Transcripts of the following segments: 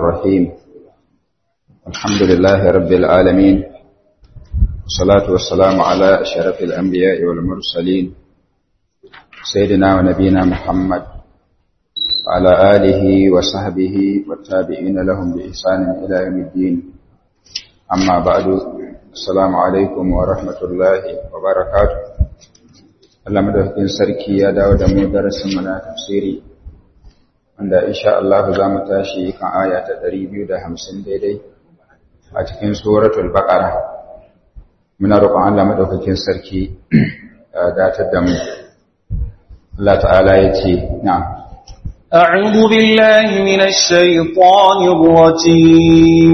الرحيم الحمد لله رب العالمين والصلاة والسلام على أشرف الأنبياء والمرسلين سيدنا ونبينا محمد وعلى آله وصحبه والتابعين لهم بإحسان إلى يوم الدين أما بعد السلام عليكم ورحمة الله وبركاته Allah madaukakin sarki ya dawo da mu darasin mu na tafsiri wanda insha Allah za mu tashi kan aya ta 250 daidai a cikin suratul baqara muna roƙon Allah madaukakin sarki ya datar da mu Allah ta'ala ya ce na'am أعوذ بالله من الشيطان الرجيم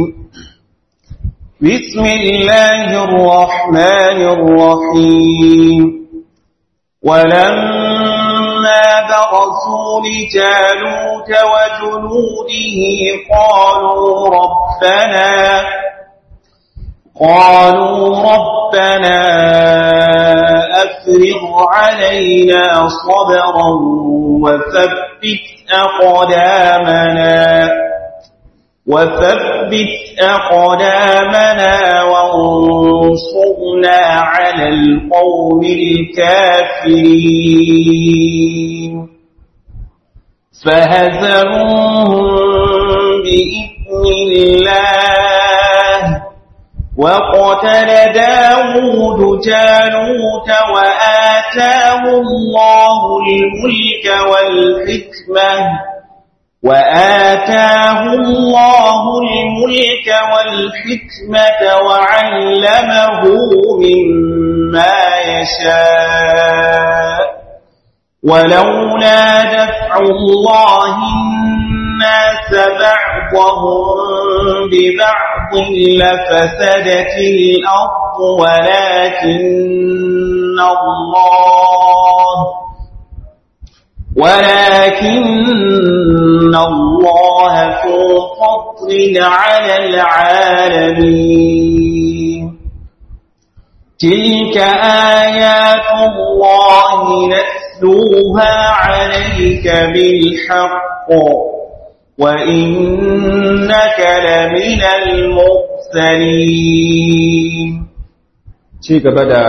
بسم الله الرحمن الرحيم ولما برزوا لجالوت وجنوده قالوا ربنا قالوا ربنا أفرغ علينا صبرا وثبت أقدامنا وثبت أقدامنا وانصرنا على القوم الكافرين فهزموهم بإذن الله وقتل داود جالوت وآتاه الله الملك والحكمة وآتاه الله الملك والحكمة وعلمه مما يشاء ولولا دفع الله الناس بعضهم ببعض لفسدت الأرض ولكن الله ولكن الله ذو فضل على العالمين تلك آيات الله نتلوها عليك بالحق وإنك لمن المرسلين ci gaba da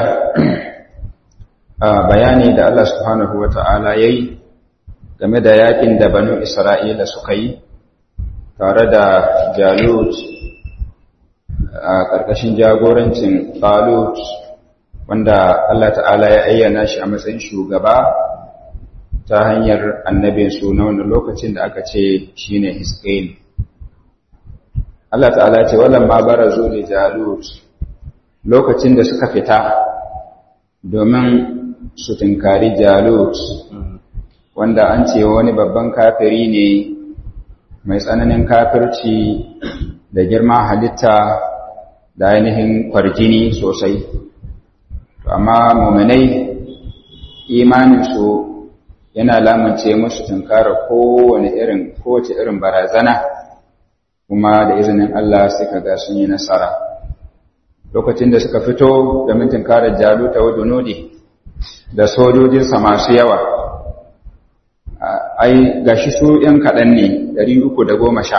bayani da Allah subhanahu wa ta'ala ya yi game da yakin da banu Isra'ila suka yi tare da Jalut a ƙarƙashin jagorancin Talut wanda Allah ta'ala ya ayyana shi a matsayin shugaba ta hanyar annabin su na wani lokacin da aka ce shi ne Hiskail. Allah ta'ala ce wallan ma bara zo da Jalut lokacin da suka fita domin su tunkari Jalut wanda an ce wani babban kafiri ne mai tsananin kafirci da girma halitta da ainihin kwarjini sosai amma muminai imaninsu yana lamunce musu tunkara kowane irin kowace irin barazana kuma da izinin Allah suka ga sun yi nasara lokacin da suka fito da mintin kare jaluta wa dunudi da sojojinsa masu yawa ai gashi su ‘yan kaɗan ne ɗari uku da goma sha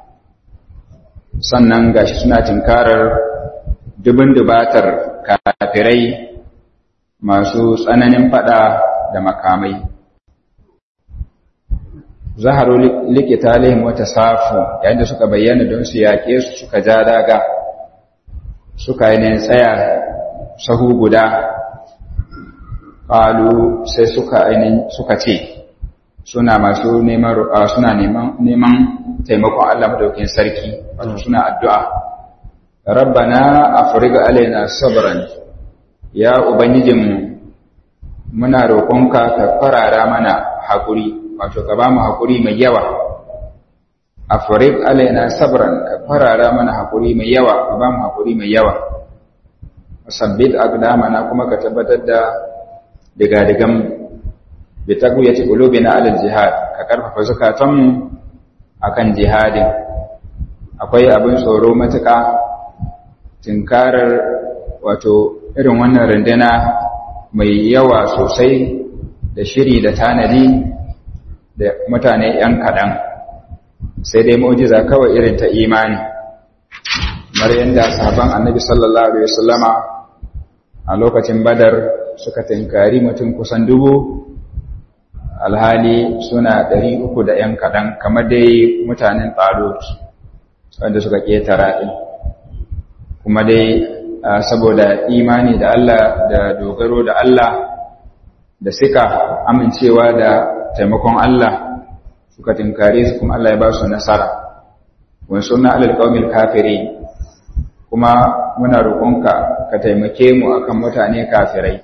sannan gashi suna tinkarar dubin dubatar kafirai masu tsananin fada da makamai zaharu likita lihim wata safu yayin da suka bayyana don su yaƙe su suka ja daga suka yi tsaya sahu guda ƙalu sai suka ainihin suka ce suna masu neman suna neman neman taimakon Allah madaukakin sarki wato suna addu'a rabbana afrigh alaina sabran ya ubangijinmu muna roƙonka ka farara mana hakuri wato ka bamu hakuri mai yawa afrigh alaina sabran ka farara mana hakuri mai yawa ka bamu hakuri mai yawa sabbit aqdamana kuma ka tabbatar da diga-digan bi taqwiyati qulubina ala jihad ka karfafa zakatanmu akan jihadin akwai abin tsoro matuƙa tinkarar wato irin wannan runduna mai yawa sosai da shiri da tanadi da mutane ‘yan kaɗan sai dai mu'jiza kawai irin ta imani kamar yadda sahaban annabi sallallahu alaihi wasallama a lokacin badar suka tinkari mutum kusan dubu alhali suna ɗari uku da ‘yan kaɗan kamar dai mutanen ɗalot wanda suka ƙetara ɗin kuma dai saboda imani da Allah da dogaro da Allah da suka amincewa da taimakon Allah suka tinkare su kuma Allah ya ba su nasara wani suna alal ƙaumil kafiri kuma muna roƙonka ka taimake mu akan mutane kafirai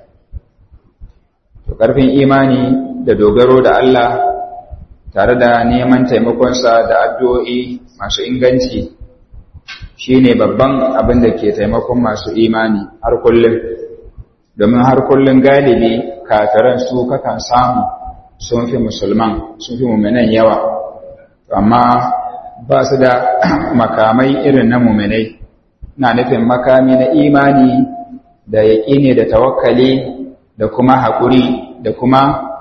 to ƙarfin imani da dogaro da Allah tare da neman taimakonsa da addu'o'i masu inganci shine babban abin da ke taimakon masu imani har kullum domin har kullum galibi kafiran su kakan samu sun fi musulman sun fi muminan yawa amma ba su da makamai irin na muminai na nufin makami na imani da yaƙini da tawakkali da kuma haƙuri da kuma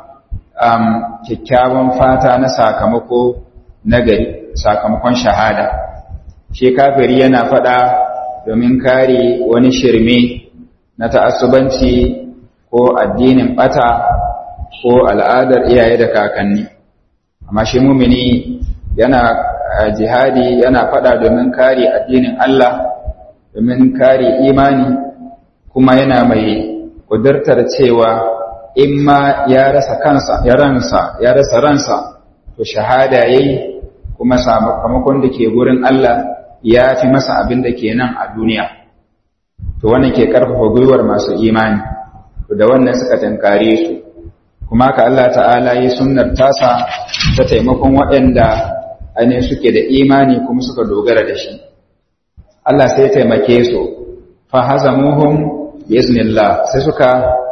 kyakkyawan fata na sakamako nagari sakamakon shahada shi kafiri yana faɗa domin kare wani shirme na ta'assubanci ko addinin ɓata ko al'adar iyaye da kakanni amma shi mumini yana jihadi yana faɗa domin kare addinin Allah domin kare imani kuma yana mai kudurtar cewa in ma ya rasa kansa ya ransa ya rasa ransa to shahada yayi kuma sakamakon da ke gurin Allah ya fi masa abin da ke nan a duniya to wannan ke karfafa gwiwar masu imani to da wannan suka tankare su kuma ka Allah ta'ala yi sunnar tasa ta taimakon waɗanda ainihin suke da imani kuma suka dogara da shi Allah sai taimake su fa hazamuhum bi iznillah sai suka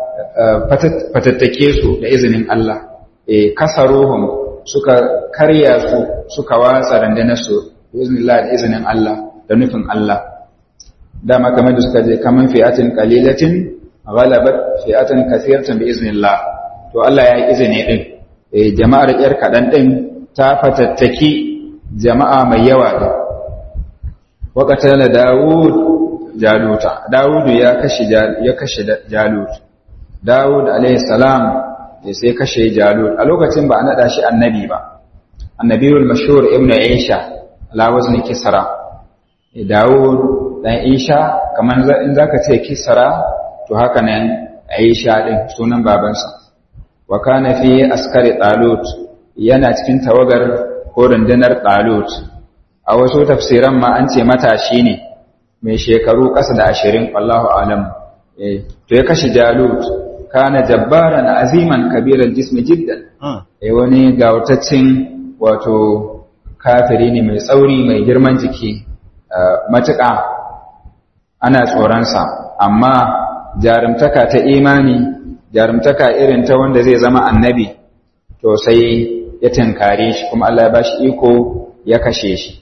fatattake su da izinin Allah e kasaruhum suka karya su suka watsa randanar su bi iznillah da izinin Allah da nufin Allah dama kamar da suka je kaman fi'atin qalilatin ghalabat fi'atan kathiratan bi iznillah to Allah ya yi izini din eh jama'ar yar kadan din ta fatattaki jama'a mai yawa din waqatala daud jaluta daud ya kashe ya kashe jalut daud alayhi salam sai kashe jalut a lokacin ba a nada shi annabi ba annabiyul mashhur ibnu aisha ala wazni kisra daud dan isha kamar in zaka ce kisra to haka nan aisha din sunan babansa wa kana fi askari talut yana cikin tawagar ko rundunar talut a wasu tafsiran ma an ce matashi ne mai shekaru ƙasa da ashirin wallahu alam to ya kashe jalut kana jabbaran aziman kabiran jismi jiddan wani gawataccen wato kafiri ne mai tsauri mai girman jiki matuƙa ana tsoronsa amma jarumtaka ta imani jarumtaka irin ta wanda zai zama annabi to sai ya tinkare shi kuma Allah ya bashi iko ya kashe shi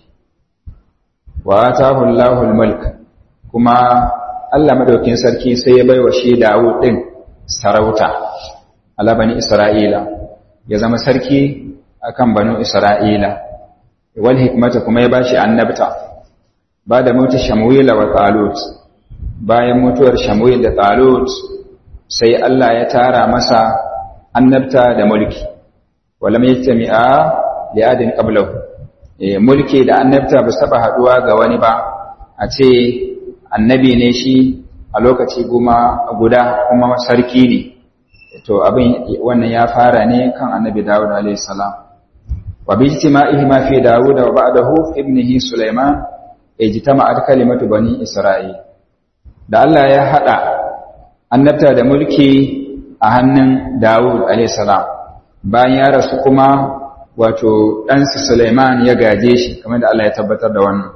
wa atahu Allahul mulk kuma Allah madaukin sarki sai ya baiwa shi Dawud din sarauta ala bani Isra'ila ya zama sarki akan banu Isra'ila wal hikmata kuma ya bashi annabta ba da mutu Shamuila wa Talut bayan mutuwar Shamuil da Talut sai Allah ya tara masa annabta da mulki walam yajtami'a li adin qablahu mulki da annabta ba saba haduwa ga wani ba a ce annabi ne shi a lokaci goma guda kuma sarki ne to abin wannan ya fara ne kan annabi Dawud alayhi salam wa bi ijtima'ihi ma fi Dawud wa ba'dahu ibnihi Sulaiman ijtama'at kalimatu bani Isra'il da Allah ya hada annabta da mulki a hannun Dawud alayhi salam bayan ya rasu kuma wato ɗansa Suleiman ya gaje shi kamar da Allah ya tabbatar da wannan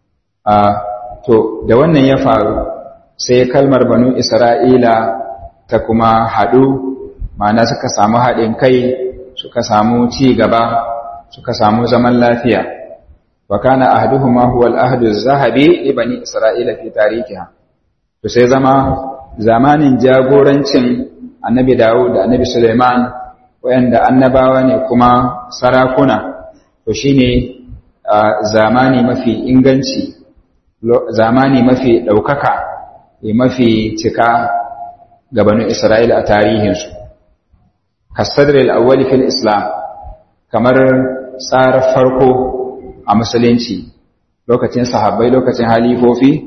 to da wannan ya faru sai kalmar banu Isra'ila ta kuma haɗu ma'ana suka samu haɗin kai suka samu ci gaba suka samu zaman lafiya wa kana ahduhuma huwa al-ahdu az-zahabi li bani Isra'ila fi tarihiha to sai zama zamanin jagorancin annabi Dawud da annabi Suleiman wayanda annabawa ne kuma sarakuna to shine zamani mafi inganci zamani mafi ɗaukaka mafi cika gabanin Isra'ila a tarihinsu kasadar al'awwali fil islam kamar tsarar farko a musulunci lokacin sahabbai lokacin halifofi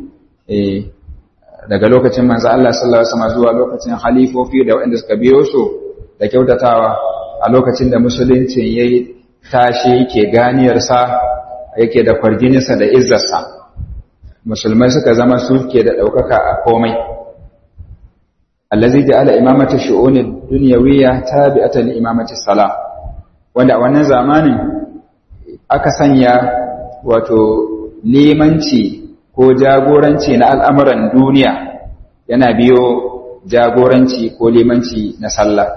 daga lokacin manzo Allah sallallahu alaihi wasallam zuwa lokacin halifofi da waɗanda suka biyo su da kyautatawa a lokacin da musulunci yayi tashi yake ganiyarsa yake da kwarjininsa da izzarsa musulmai suka zama suke da ɗaukaka a komai allazi ja'ala imamata shu'uni dunyawiyya tabi'atan li imamati salam wanda a wannan zamanin aka sanya wato limanci ko jagoranci na al'amuran duniya yana biyo jagoranci ko limanci na sallah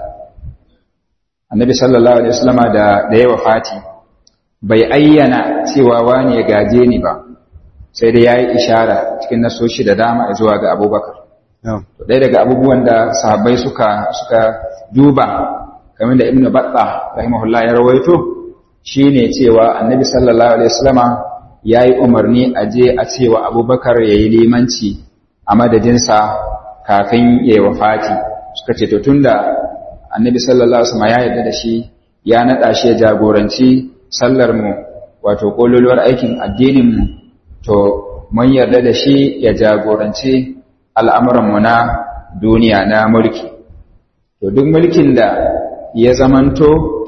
annabi sallallahu alaihi wasallama da da yawa fati bai ayyana cewa wani ya gaje ni ba sai dai yayi ishara cikin nasoshi da dama zuwa ga abubakar to ɗaya daga abubuwan da sahabbai suka suka duba kamar da ibnu batta rahimahullah ya rawaito shine cewa annabi sallallahu alaihi wasallama yayi umarni a je a cewa abubakar yayi limanci a madadinsa kafin yayi wafati suka ce to tunda annabi sallallahu alaihi wasallam ya yarda da shi ya nada shi ya jagoranci sallar mu wato kololuwar aikin addinin mu to mun yarda da shi ya jagoranci al'amuran mu na duniya na mulki to duk mulkin da ya zamanto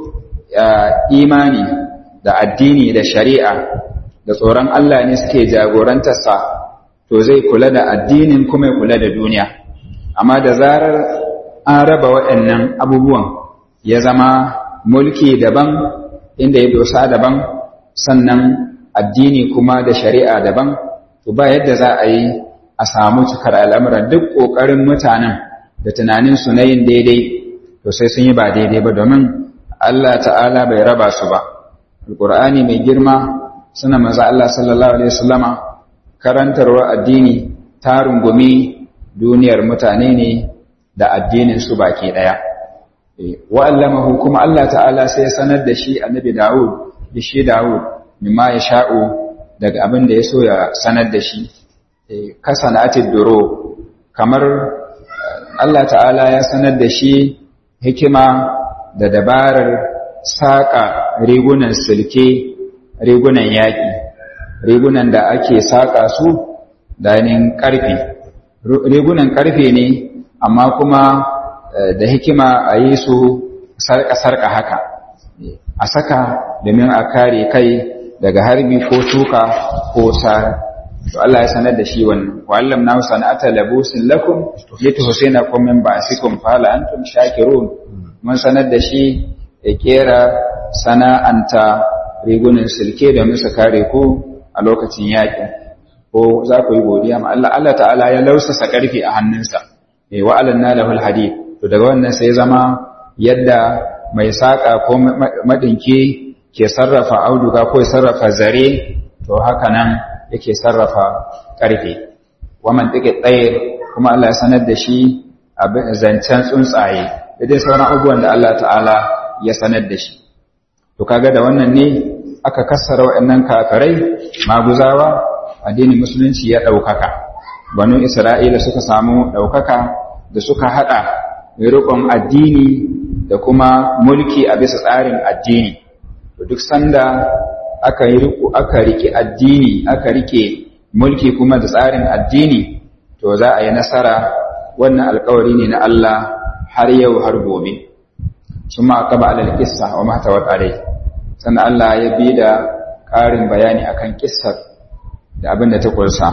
imani da addini da shari'a da tsoron Allah ne suke jagorantarsa to zai kula da addinin kuma ya kula da duniya amma da zarar an raba waɗannan abubuwan ya zama mulki daban inda ya dosa daban sannan addini kuma da shari'a daban to ba yadda za a yi a samu cikar al'amuran duk ƙoƙarin mutanen da tunaninsu na yin daidai to sai sun yi ba daidai ba domin Allah ta'ala bai raba su ba alƙur'ani mai girma suna maza Allah sallallahu alaihi wasallama karantarwar addini ta rungumi duniyar mutane ne da addinin su baki daya wa'allamahu kuma Allah ta'ala sai ya sanar da shi annabi Dawud da shi Dawud mimma ya sha'u daga abin da ya so ya sanar da shi kasanatid duro kamar Allah ta'ala ya sanar da shi hikima da dabarar saƙa rigunan silke rigunan yaƙi rigunan da ake saƙa su da yanin ƙarfe rigunan ƙarfe ne amma kuma da hikima a yi su sarƙa-sarƙa haka a saka domin a kare kai daga harbi ko tuka ko sara to Allah ya sanar da shi wannan wa allam na sana'ata labusin lakum lituhsinakum min ba'sikum fala antum shakirun mun sanar da shi ya kera sana'anta rigunan silke domin su kare ku a lokacin yaƙi ko za ku yi godiya ma Allah Allah ta'ala ya lausasa ƙarfi a hannunsa eh wa alanna lahul hadid to daga wannan sai zama yadda mai saka ko madinki ke sarrafa auduga ko sarrafa zare to haka nan yake sarrafa ƙarfe wa man take tsaye kuma Allah ya sanar da shi abin zancen tsuntsaye da dai sauran abubuwan da Allah ta'ala ya sanar da shi to kaga da wannan ne aka kassara waɗannan kafirai maguzawa addinin musulunci ya ɗaukaka banu isra'ila suka samu ɗaukaka da suka haɗa riƙon addini da kuma mulki a bisa tsarin addini to duk sanda aka yi riƙo aka riƙe addini aka riƙe mulki kuma da tsarin addini to za a yi nasara wannan alƙawari ne na Allah har yau har gobe sun ma aka ba alal kissa wa mata wa sannan Allah ya bi da ƙarin bayani akan kissar da abin da ta kursa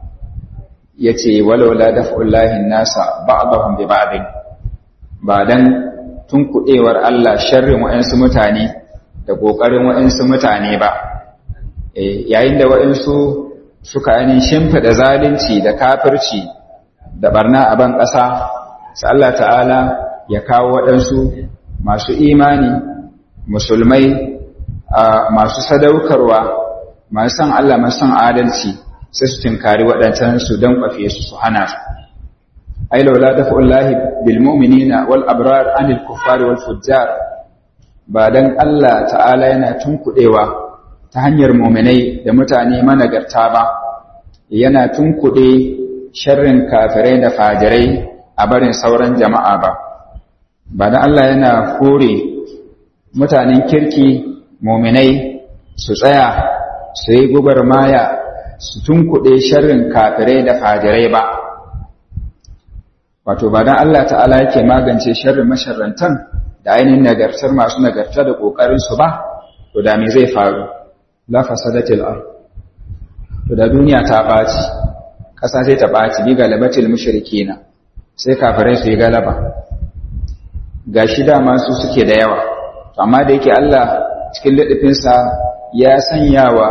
ya ce walaula daf'ullahi nasa ba'dahum bi ba'din ba dan tunkuɗewar Allah sharrin wa'ansu mutane da ƙoƙarin wa'ansu mutane ba yayin da wa'ansu suka ainihin shimfiɗa zalunci da kafirci da barna a ban ƙasa sai Allah ta'ala ya kawo waɗansu masu imani musulmai masu sadaukarwa masu san Allah masu san adalci sai su tinkari waɗancan su don kwafe su su hana su ai laula dafa'ullahi bil mu'minina wal abrar anil kuffari wal fujjar ba dan Allah ta'ala yana tunkudewa ta hanyar muminai da mutane managarta ba yana tunkuɗe sharrin kafirai da fajirai a barin sauran jama'a ba ba da Allah yana kore mutanen kirki muminai su tsaya su yi maya su tunkuɗe sharrin kafirai da fajirai ba wato ba dan Allah ta'ala yake magance sharrin masharrantan da ainihin nagartar masu nagarta da ƙoƙarinsu ba to da me zai faru la fasadatil ard to da duniya ta ɓaci ƙasa sai ta ɓaci bi galabatil mushrikina sai kafirai su yi galaba gashi dama su suke da yawa amma da yake Allah cikin liɗifinsa ya sanya wa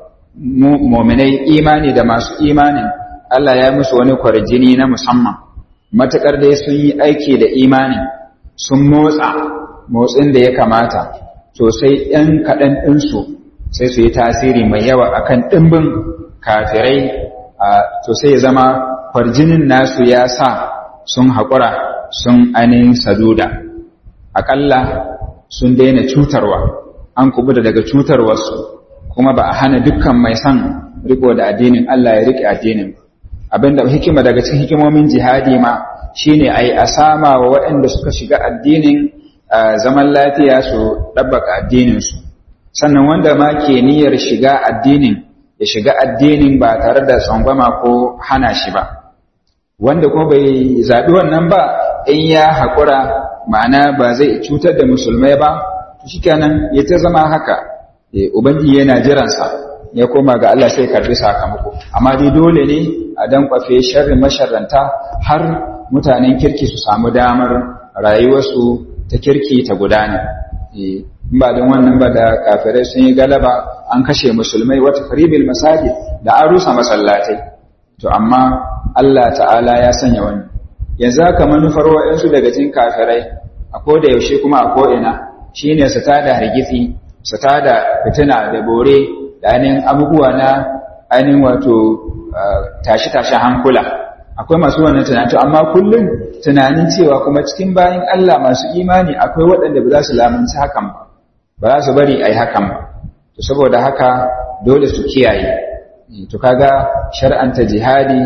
muminai imani da masu imanin Allah ya musu wani kwarjini na musamman matuƙar dai sun yi aiki da imani sun motsa motsin da ya kamata to sai ‘yan kaɗan ɗinsu sai su yi tasiri mai yawa akan ɗimbin kafirai to sai ya zama kwarjinin nasu ya sa sun haƙura sun ainihin saduda aƙalla sun daina cutarwa an kubuta daga cutarwarsu kuma ba a hana dukkan mai son riko da addinin Allah ya rike addinin abinda hikima daga cikin hikimomin jihadi ma shine ai a sama wa waɗanda suka shiga addinin zaman lafiya su ɗabbaka addinin su sannan wanda ma ke niyyar shiga addinin ya shiga addinin ba tare da tsangwama ko hana shi ba wanda kuma bai zaɓi wannan ba in ya haƙura ma'ana ba zai cutar da musulmai ba shikenan ya ta zama haka ubangiji yana jiransa ya koma ga Allah sai karbi sakamako amma dai dole ne a dan kwafe sharri masharranta har mutanen kirki su samu damar rayuwarsu ta kirki ta gudana in ba don wannan ba da kafirai sun yi galaba an kashe musulmai wata karibil masajid da an rusa masallatai to amma Allah ta'ala ya sanya wani yanzu haka manufar wa'insu daga cikin kafirai a koda yaushe kuma a ko'ina shine su tada hargitsi su tada fitina da bore da ainihin abubuwa na ainihin wato tashi-tashin hankula akwai masu wannan tunanin amma kullum tunanin cewa kuma cikin bayan Allah masu imani akwai waɗanda ba za su lamunci hakan ba ba za su bari a yi hakan ba to saboda haka dole su kiyaye to kaga shar'anta jihadi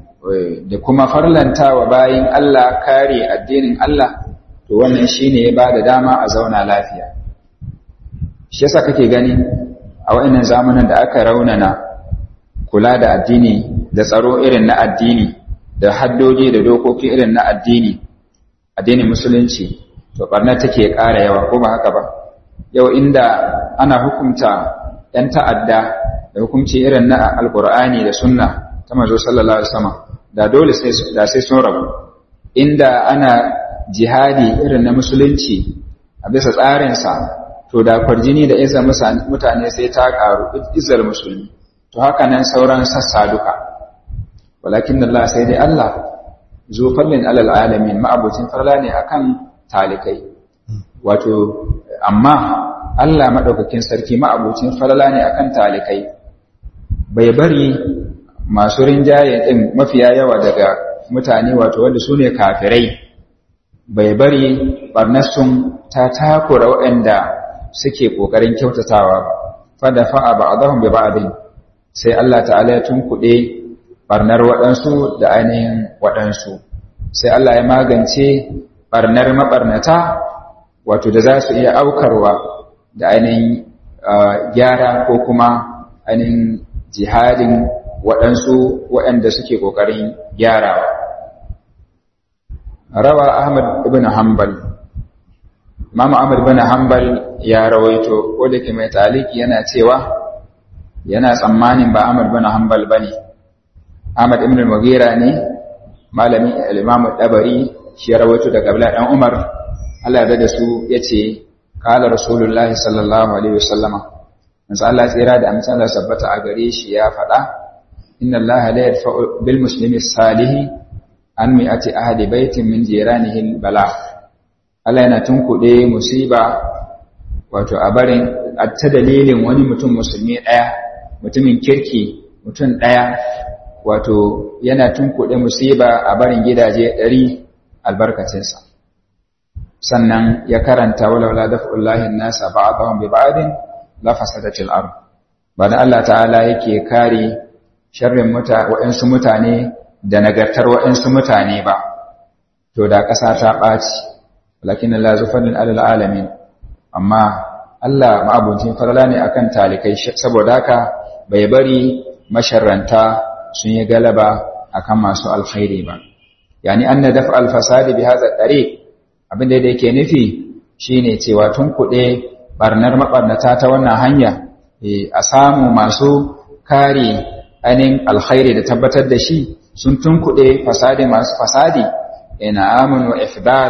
da kuma farlanta wa bayin Allah kare addinin Allah to wannan shine ya bada dama a zauna lafiya shi yasa kake gani a wa'annan zamanin da aka raunana kula da addini da tsaro irin na addini da haddoji da dokoki irin na addini addinin musulunci to barna take ƙara yawa ko ba haka ba yau inda ana hukunta ‘yan ta'adda da hukunci irin na alƙur'ani da sunna ta mazo sallallahu alaihi wasallam da dole da sai sun rabu inda ana jihadi irin na musulunci a bisa tsarinsa to da kwarjini da izar mutane sai ta ƙaru izar musulmi to haka nan sauran sassa duka walakin Allah sai dai Allah zo fallin alal alamin ma'abucin farla ne akan talikai wato amma Allah madaukakin sarki ma'abucin farla ne akan talikai bai bari masu rinjaye din mafiya yawa daga mutane wato wanda su ne kafirai bai bari barnasun ta takura waɗanda suke ƙoƙarin kyautatawa fada fa'a ba a zahun bai ba'adin sai Allah ta'ala ya tunkuɗe ɓarnar waɗansu da ainihin waɗansu sai Allah ya magance ɓarnar maɓarnata wato da za su iya aukarwa da ainihin gyara ko kuma ainihin jihadin waɗansu waɗanda suke ƙoƙarin gyarawa rawa Ahmad ibn Hanbal Imam Ahmad ibn Hanbal ya rawaito ko da ke mai taliki yana cewa yana tsammanin ba Ahmad ibn Hanbal bane Ahmad ibn Mughira ne malami al-Imam Dabari shi ya rawaito daga Abdullah dan Umar Allah ya da su yace qala Rasulullahi sallallahu alaihi wasallam manzo Allah tsira da amince Allah sabbata a gare shi ya faɗa inna Allah la yadfa'u bil muslimi salihi an mi'ati ahli baitin min jiranihi bala Allah yana tunkuɗe musiba wato a barin ta dalilin wani mutum musulmi ɗaya mutumin kirki mutum ɗaya wato yana tunkuɗe musiba a barin gidaje ɗari albarkacinsa sannan ya karanta walawala daf'ullahi nasa ba'dahum bi ba'din la fasadatil ard ba da Allah ta'ala yake kare sharrin waɗansu mutane da nagartar waɗansu mutane ba to da ƙasa ta ɓaci lakin Allah zufanin alal alamin amma Allah ma'abuncin farala ne akan talikai saboda haka bai bari masharranta sun yi galaba akan masu alkhairi ba yani anna daf al-fasadi bi hadha tariq abin da yake nufi shine cewa tun kuɗe barnar mabarnata ta wannan hanya a samu masu kare ainihin alkhairi da tabbatar da shi sun tunkuɗe fasadi masu fasadi ina amin wa ifdal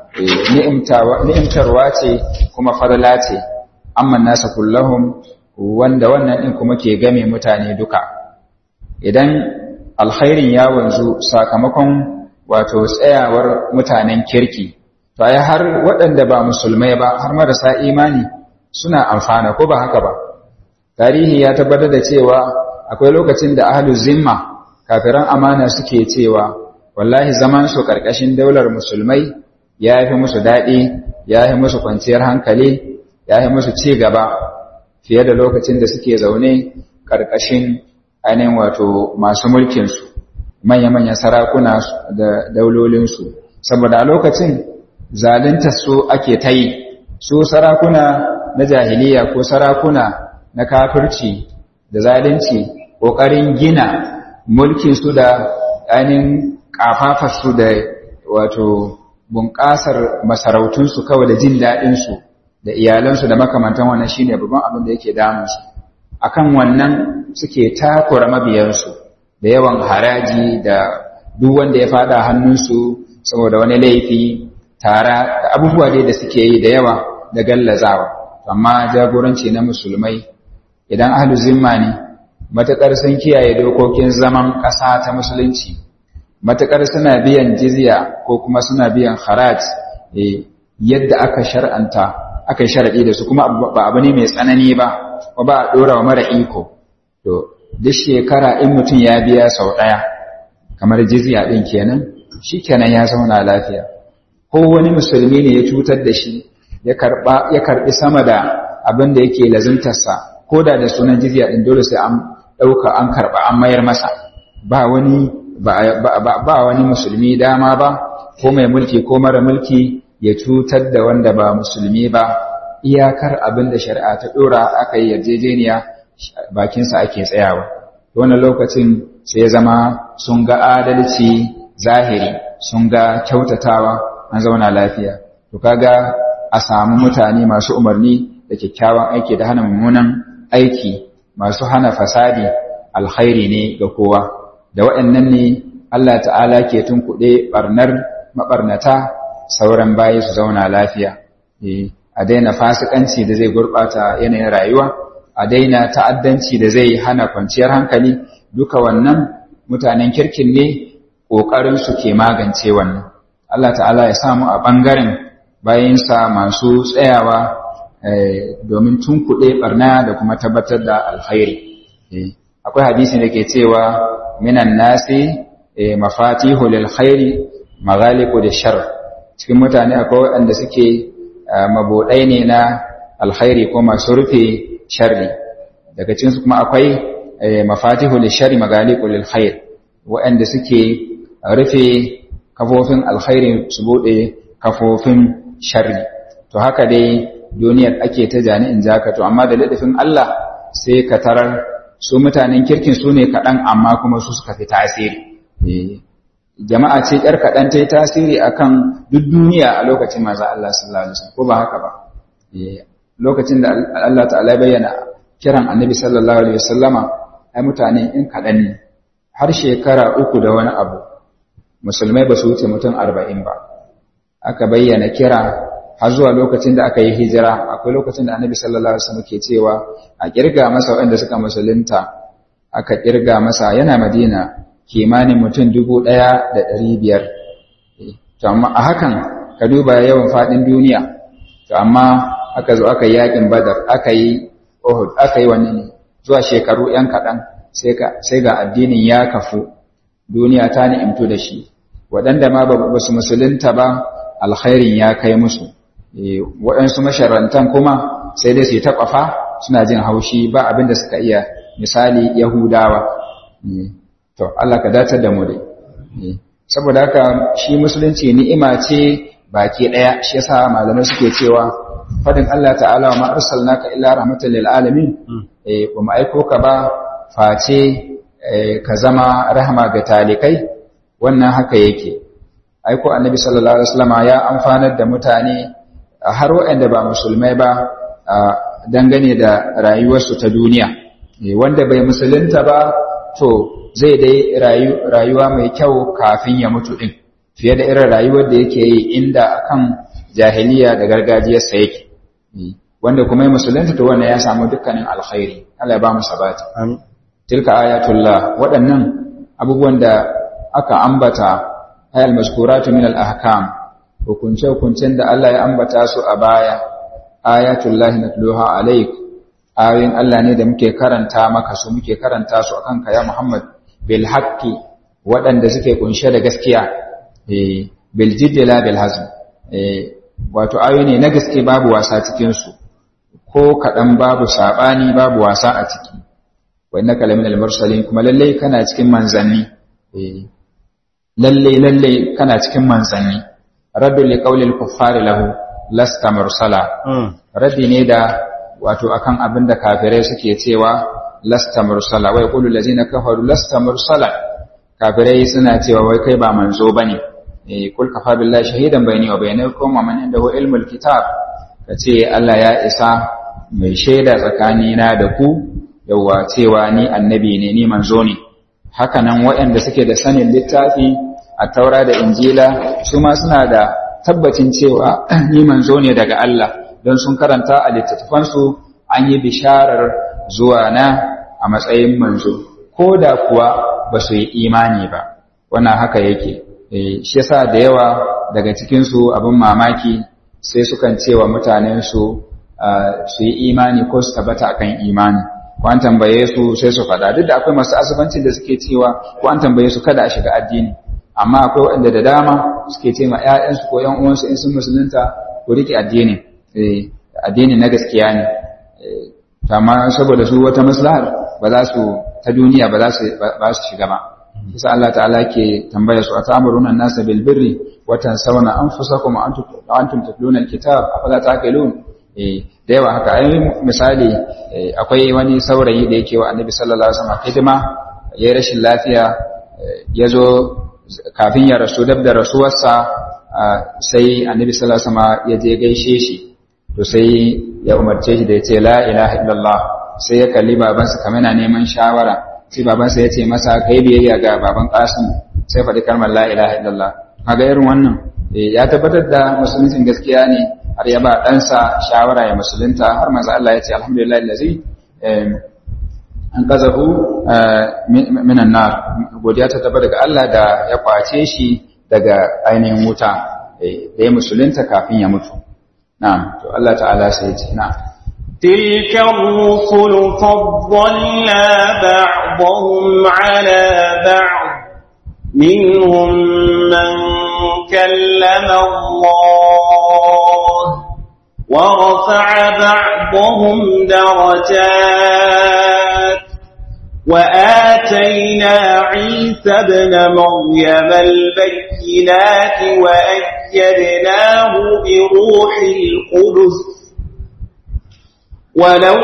ni'imtarwa ce kuma farla ce amma nasa kullahum wanda wannan ɗin kuma ke game mutane duka idan alkhairin ya wanzu sakamakon wato tsayawar mutanen kirki to ai har waɗanda ba musulmai ba har marasa imani suna amfana ko ba haka ba tarihi ya tabbatar da cewa akwai lokacin da ahlul zimma kafiran amana suke cewa wallahi zaman su karkashin daular musulmai ya fi musu daɗi ya fi musu kwanciyar hankali ya fi musu ci gaba fiye da lokacin da suke zaune karkashin ainihin wato masu mulkinsu manya-manyan sarakuna da daulolinsu saboda a lokacin zalunta su ake ta yi su sarakuna na jahiliya ko sarakuna na kafirci da zalunci ƙoƙarin gina mulkinsu da ainihin ƙafafarsu da wato bunƙasar masarautunsu kawai da jin daɗinsu da iyalansu da makamantan wannan shine babban abin da yake damunsu akan wannan suke takura mabiyansu da yawan haraji da duk wanda ya fada hannunsu saboda wani laifi tara da abubuwa dai da suke yi da yawa da gallazawa amma jagoranci na musulmai idan ahlu zimma ne matakar sun kiyaye dokokin zaman ƙasa ta musulunci matakar suna biyan jizya ko kuma suna biyan haraj yadda aka shar'anta aka yi sharadi da su kuma ba abu ne mai tsanani ba ko ba a dora wa mara iko to duk shekara in mutum ya biya sau ɗaya kamar jizya ɗin kenan shi kenan ya zauna lafiya ko wani musulmi ne ya cutar da shi ya karɓi sama da abin da yake lazimtarsa ko da da sunan jizya ɗin dole sai an ɗauka an karɓa an mayar masa ba wani ba wani musulmi dama ba ko mai mulki ko mara mulki ya cutar da wanda ba musulmi ba iyakar abin da shari'a ta ɗora aka yi yarjejeniya bakinsa ake tsayawa wannan lokacin sai ya zama sun ga adalci zahiri sun ga kyautatawa an zauna lafiya to kaga a samu mutane masu umarni da kyakkyawan aiki da hana mummunan aiki masu hana fasadi alkhairi ne ga kowa da waɗannan ne Allah ta'ala ke tunkuɗe ɓarnar maɓarnata sauran bayi su zauna lafiya a daina fasikanci da zai gurɓata yanayin rayuwa a daina ta'addanci da zai hana kwanciyar hankali duka wannan mutanen kirkin ne ƙoƙarin su ke magance wannan Allah ta'ala ya samu a ɓangaren bayansa masu tsayawa domin tunkuɗe ɓarna da kuma tabbatar da alkhairi akwai hadisi da ke cewa minan nasi mafatihu lil khairi maghaliqu da shar cikin mutane akwai waɗanda suke mabuɗai ne na alkhairi ko masu rufe sharri daga cikin su kuma akwai mafatihu lil shari maghaliqu lil khair waɗanda suke rufe kafofin alkhairi su buɗe kafofin sharri to haka dai duniyar ake ta jani'in jaka to amma da ladafin Allah sai ka tarar su mutanen kirkin su ne kaɗan amma kuma su suka fi tasiri jama'a ce ƴar kaɗan ta yi tasiri a kan duk duniya a lokacin maza Allah sallallahu Alaihi wasallam ko ba haka ba lokacin da Allah ta'ala bayyana kiran annabi sallallahu Alaihi wasallama ai mutane in kaɗan ne har shekara uku da wani abu musulmai ba su wuce mutum arba'in ba aka bayyana kira har zuwa lokacin da aka yi hijira akwai lokacin da annabi sallallahu alaihi wasallam ke cewa a kirga masa waɗanda suka musulunta aka kirga masa yana madina kimanin mutum dubu ɗaya da ɗari biyar to amma a hakan ka duba yawan faɗin duniya to amma aka zo aka yi yaƙin badar aka yi uhud aka yi wani ne zuwa shekaru ‘yan kaɗan sai ga addinin ya kafu duniya ta ni'imtu da shi waɗanda ma ba su musulunta ba alkhairin ya kai musu waɗansu masharantan kuma sai dai su yi taƙwafa suna jin haushi ba abin da suka iya misali yahudawa to Allah ka datar da mu dai saboda haka shi musulunci ni'ima ce baki daya shi yasa malamai suke cewa fadin Allah ta'ala wa ma arsalnaka illa rahmatan lil alamin eh ba mu aiko ka ba face ka zama rahama ga talikai wannan haka yake aiko annabi sallallahu alaihi wasallam ya amfanar da mutane har waɗanda ba musulmai ba dangane da rayuwarsu ta duniya wanda bai musulunta ba to zai dai rayuwa mai kyau kafin ya mutu din fiye da irin rayuwar da yake yi inda akan jahiliya da gargajiyarsa yake wanda kuma ya musulunta to wannan ya samu dukkanin alkhairi Allah ya ba mu sabati tilka ayatullah waɗannan abubuwan da aka ambata ayal maskuratu min al-ahkam hukunce hukuncen da Allah ya ambata su a baya ayatullah natluha alaik ayoyin Allah ne da muke karanta maka su muke karanta su akan ka ya Muhammad bil haqqi waɗanda suke kunshe da gaskiya eh bil jiddi la bil hazm eh wato ayoyi ne na gaske babu wasa cikin su ko kadan babu sabani babu wasa a ciki wa innaka laminal mursalin kuma lalle kana cikin manzanni eh lalle lalle kana cikin manzanni raddu li qawlil kuffari lahu lasta mursala raddi ne da wato akan abin da kafirai suke cewa lasta mursala wai qulu allazina kafaru lasta mursala kafirai suna cewa wai kai ba manzo bane eh kul kafa billahi shahidan bayni wa bainakum wa man indahu ilmul kitab kace Allah ya isa mai shaida tsakanina da ku yawa cewa ni annabi ne ni manzo ne haka nan waɗanda suke da sanin littafi a taura da injila su ma suna da tabbacin cewa ni manzo ne daga Allah don sun karanta a littattafansu an yi bisharar zuwa na a matsayin manzo ko da kuwa ba su yi imani ba wannan haka yake shi yasa da yawa daga cikinsu abin mamaki sai sukan cewa mutanensu su yi imani ko su tabbata akan imani ko an tambaye su sai su faɗa duk da akwai masu asibancin da suke cewa ko an tambaye su kada a shiga addini amma akwai waɗanda da dama suke ce ma ‘ya'yansu ko ‘yan uwansu in sun musulunta ko riƙe addini addini na gaskiya ne amma saboda su wata maslahar ba za su ta duniya ba za su shiga ba kisa Allah ta'ala ke tambaya su atamuruna an-nasa bil birri wa tansawna anfusakum wa antum tatluna al-kitab afala taqilun eh da yawa haka ai misali akwai wani saurayi da yake wa Annabi sallallahu alaihi wasallam hidima yayin rashin lafiya yazo kafin ya rasu dab da rasuwarsa sai Annabi sallallahu alaihi wasallam ya je gaishe shi to sai ya umarce shi da ya ce la ilaha illallah sai ya kalli babansa kamar yana neman shawara sai babansa ya ce masa kai biyayya ga baban Qasim sai faɗi kalmar la ilaha illallah kaga irin wannan ya tabbatar da musuluncin gaskiya ne har ya ba ɗansa shawara ya musulunta har manzo Allah ya ce alhamdulillah allazi an qazahu minan nar godiya ta tabbata daga Allah da ya kwace shi daga ainihin wuta da ya musulunta kafin ya mutu na'am to Allah ta'ala sai ya ce na'am تلك الرسل فضلنا بعضهم على بعض منهم من كلم الله ورفع بعضهم درجات وآتينا عيسى ابن مريم البينات وأيدناه بروح القدس ولو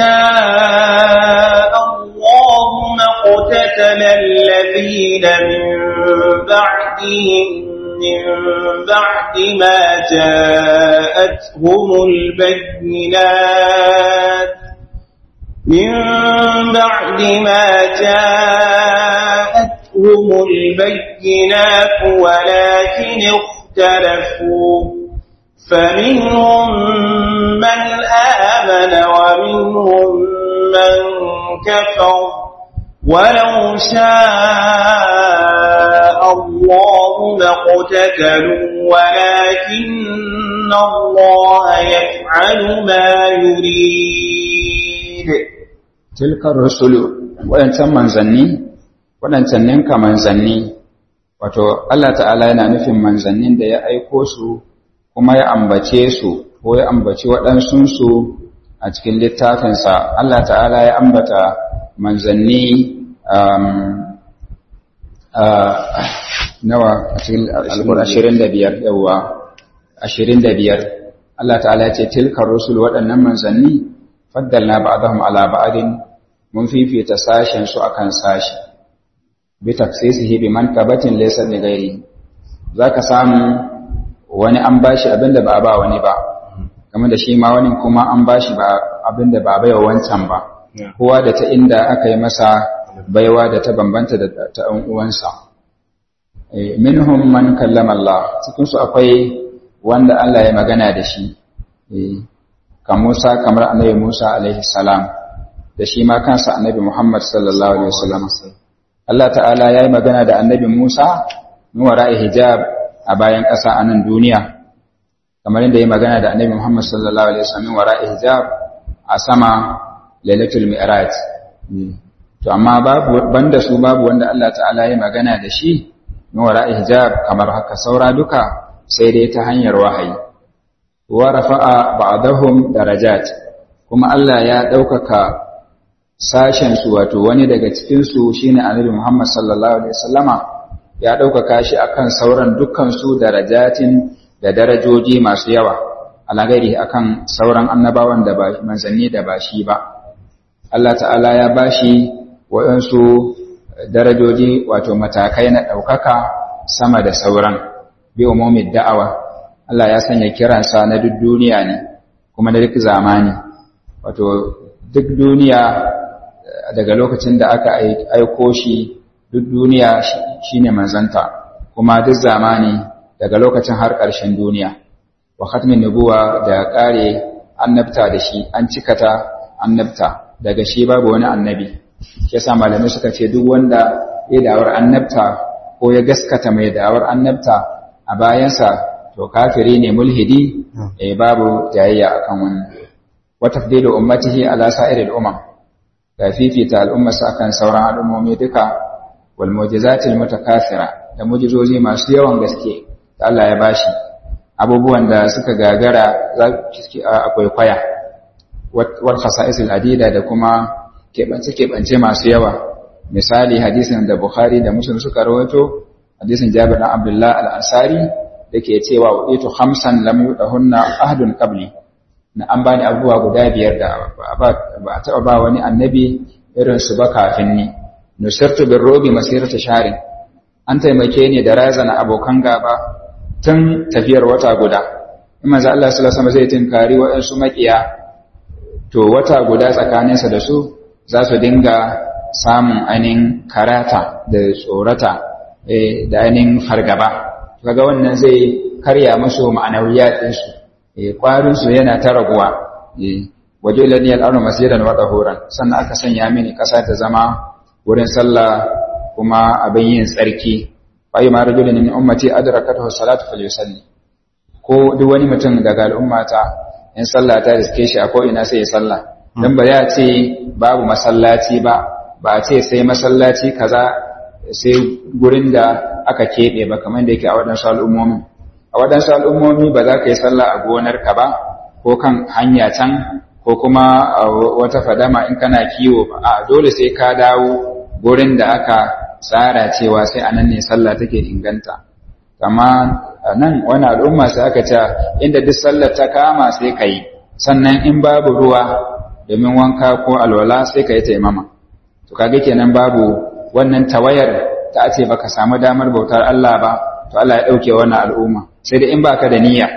شاء الله ما اقتتل الذين من بعدهم من بعد ما جاءتهم البينات من بعد ما جاءتهم البينات ولكن اختلفوا فمنهم من آمن ومنهم من كفر ولو شاء الله ما اقتتلوا ولكن الله يفعل ما يريد تلك الرسل waɗancan manzanni waɗancan ninka manzanni wato Allah ta'ala yana nufin manzannin da ya aiko su kuma ya ambace su ko ya ambaci waɗansunsu a cikin littafinsa Allah ta'ala ya ambata manzanni nawa a cikin ashirin da biyar yawa ashirin da biyar Allah ta'ala ya ce tilkar rusul waɗannan manzanni faddalna ba'dahum ala ba'din mun fifita sashen su akan sashi bi taksisihi bi mankabatin laysa li ghairi zaka samu wani an bashi abinda ba ba wani ba kamar da shi ma wani kuma an bashi ba abinda ba bai wancan ba kowa da ta inda aka yi masa baiwa da ta bambanta da ta ɗan uwansa minhum man kallama Allah cikin su akwai wanda Allah ya magana da shi kan Musa kamar annabi Musa alaihi salam da shi ma kansa annabi Muhammad sallallahu alaihi wasallam Allah ta'ala ya yi magana da annabi Musa min wara'i hijab a bayan ƙasa a nan duniya kamar yadda ya magana da annabi Muhammad sallallahu alaihi wasallam min wara'i hijab a sama lailatul mi'raj to amma babu banda su babu wanda Allah ta'ala ya magana da shi min wara'i hijab kamar haka saura duka sai dai ta hanyar wahayi wa rafa'a ba'dahum darajat kuma Allah ya ɗaukaka sashen su wato wani daga cikin su shine Annabi Muhammad sallallahu alaihi wasallama ya ɗaukaka shi akan sauran dukkan su darajatin da darajoji masu yawa alagari akan sauran annabawan da ba manzanni da ba shi ba Allah ta'ala ya bashi waɗansu darajoji wato matakai na ɗaukaka sama da sauran bi umumin da'awa Allah ya sanya kiransa na duk duniya ne kuma na duk zamani wato duk duniya daga lokacin da aka aiko shi duk duniya shine manzanta kuma duk zamani daga lokacin har ƙarshen duniya wa khatmin nubuwa da ƙare annabta da shi an cikata annabta daga shi babu wani annabi yasa malamai suka ce duk wanda ya dawar annabta ko ya gaskata mai dawar annabta a bayansa to kafiri ne mulhidi eh babu jayayya akan wannan wa tafdilu ummatihi ala sa'iril umam da fifita al'ummarsa akan sauran al'ummomi duka wal mu'jizatil mutakathira da mu'jizozi masu yawan gaske da Allah ya bashi abubuwan da suka gagara akwai kwaya wal khasa'isil adida da kuma keɓance keɓance masu yawa misali hadisin da Bukhari da Muslim suka rawaito hadisin Jabir bin Abdullah al-Ansari dake cewa waitu khamsan lam yudahunna ahadun qabli na an bani abubuwa guda biyar da ba a taɓa ba wani annabi irin su ba kafin ni nusirtu bin robi masirata sharin an taimake ni da razana abokan gaba tun tafiyar wata guda in manzo Allah sallallahu alaihi wasallam zai tinkari waɗansu makiya to wata guda tsakaninsa da su za su dinga samun ainihin karata da tsorata da ainihin fargaba kaga wannan zai karya musu ma'anawiyat ɗinsu ƙwarinsu yana ta raguwa waje laniyar arna masiran wa ɗahoran sannan aka sanya mini ƙasa ta zama wurin sallah kuma abin yin tsarki bayi ma rajulun min ummati adrakatuhu salatu falyusalli ko duk wani mutum daga al'ummata in sallah ta riske shi a ko ina sai ya sallah dan ba ya ce babu masallaci ba ba a ce sai masallaci kaza sai gurin da aka keɓe ba kamar da yake a waɗansu al'ummomi a waɗansu al'ummomi ba za ka yi sallah a gonarka ba ko kan hanya can ko kuma wata fadama in kana kiwo ba a dole sai ka dawo gurin da aka tsara cewa sai a nan ne sallah take inganta amma nan wani al'umma sai aka ce inda duk sallar ta kama sai ka yi sannan in babu ruwa domin wanka ko alwala sai ka yi taimama to kaga kenan babu wannan tawayar ta ce baka samu damar bautar Allah ba to Allah ya dauke wannan al'umma sai da in baka da niyya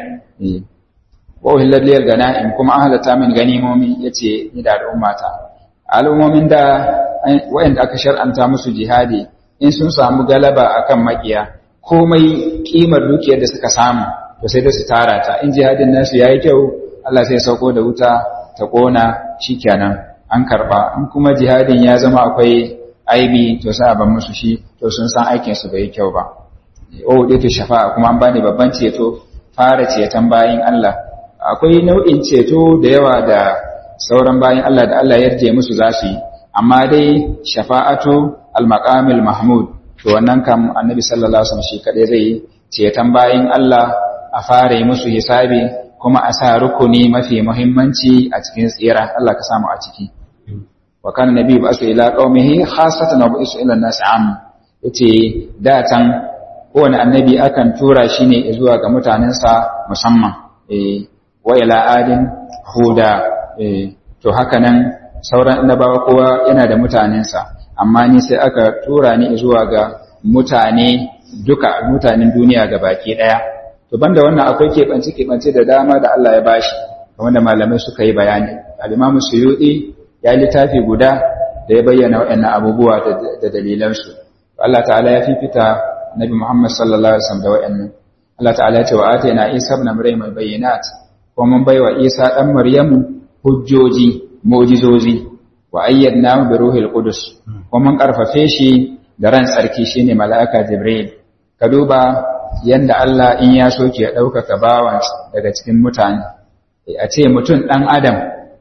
wa uhillat liyal ganaim kuma an halatta min ganimomi yace ni da al'ummata al'ummomin da wayanda aka shar'anta musu jihadi in sun samu galaba akan makiya komai kimar dukiyar da suka samu to sai da su tara ta in jihadin nasu yayi kyau Allah sai ya sauko da wuta ta kona shikenan an karba in kuma jihadin ya zama akwai aibi to sai a ban musu shi to sun san aikin su bai kyau ba o dai to shafa'a kuma an bani babban ceto fara ceton bayin Allah akwai nau'in ceto da yawa da sauran bayin Allah da Allah yarje musu za su yi amma dai shafa'atu al-maqamil mahmud to wannan kam annabi sallallahu alaihi wasallam shi kadai zai ceton bayin Allah a fara yi musu hisabi kuma a sa rukuni mafi muhimmanci a cikin tsira Allah ka samu a ciki wa kana nabi ba su ila qaumihi khassatan wa bisu ila nas am yace da tan kowane annabi akan tura shi ne zuwa ga mutanensa musamman eh wa ila adin huda eh to haka nan sauran annabawa kowa yana da mutanensa amma ni sai aka tura ni zuwa ga mutane duka mutanen duniya ga baki daya to banda wannan akwai keɓance keɓance da dama da Allah ya bashi kamar da malamai suka yi bayani al-Imam Suyuti ya littafi guda da ya bayyana waɗannan abubuwa da dalilansu Allah ta'ala ya fifita Nabi Muhammad sallallahu alaihi wasallam da waɗannan Allah ta'ala ya ce wa atayna Isa ibn Maryam al-bayyinat ko mun baiwa Isa dan Maryamu hujjoji mu'jizozi wa ayyadnahu bi ruhil qudus ko mun karfafe shi da ran sarki shine mala'ika Jibril ka duba yanda Allah in ya so ke ɗaukaka bawan daga cikin mutane a ce mutum ɗan adam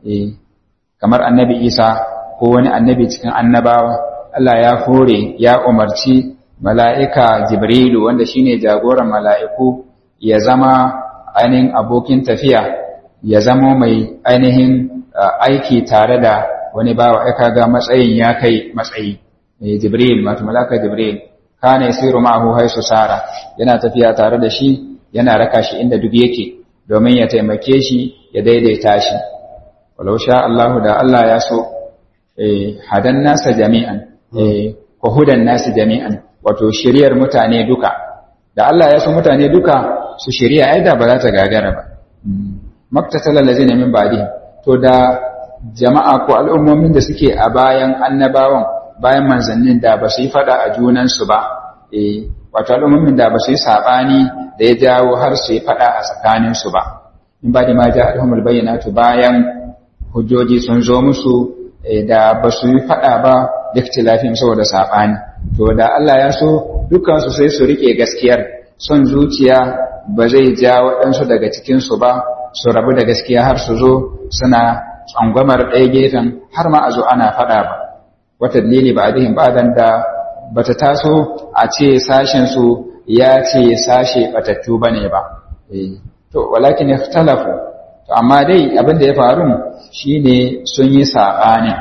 kamar annabi isa ko wani annabi cikin annabawa Allah ya hore ya umarci mala'ika jibrilu wanda shine jagoran mala'iku ya zama ainihin abokin tafiya ya zama mai ainihin aiki tare da wani bawa ya kaga matsayin ya kai matsayi jibril wato mala'ika jibril kana yasiru ma'ahu haisu sara yana tafiya tare da shi yana raka shi inda duk yake domin ya taimake shi ya daidaita shi walau sha Allahu da Allah ya so eh hadan nasa jami'an eh ko hudan nasi jami'an wato shiriyar mutane duka da Allah ya so mutane duka su shiriya ai da ba za ta gagara ba maktatal allazina min ba'di to da jama'a ko al'ummomin da suke a bayan annabawan bayan manzannin da ba su yi fada a junansu ba eh wato al'ummomin da ba su yi sabani da ya jawo har su yi fada a tsakaninsu ba in ba da ma ja alhumul bayyanatu bayan hujjoji sun zo musu da ba su yi fada ba da ikhtilafin saboda sabani to da Allah ya so dukkan su sai su rike gaskiyar son zuciya ba zai ja waɗansu daga cikin su ba su rabu da gaskiya har su zo suna tsangwamar ɗaya gefen har ma a zo ana fada ba wata dalili ba adihin ba'dan da bata taso a ce sashen su ya ce sashe batattu bane ba to walakin ikhtalafu to amma dai abin da ya faru shine sun yi sabanin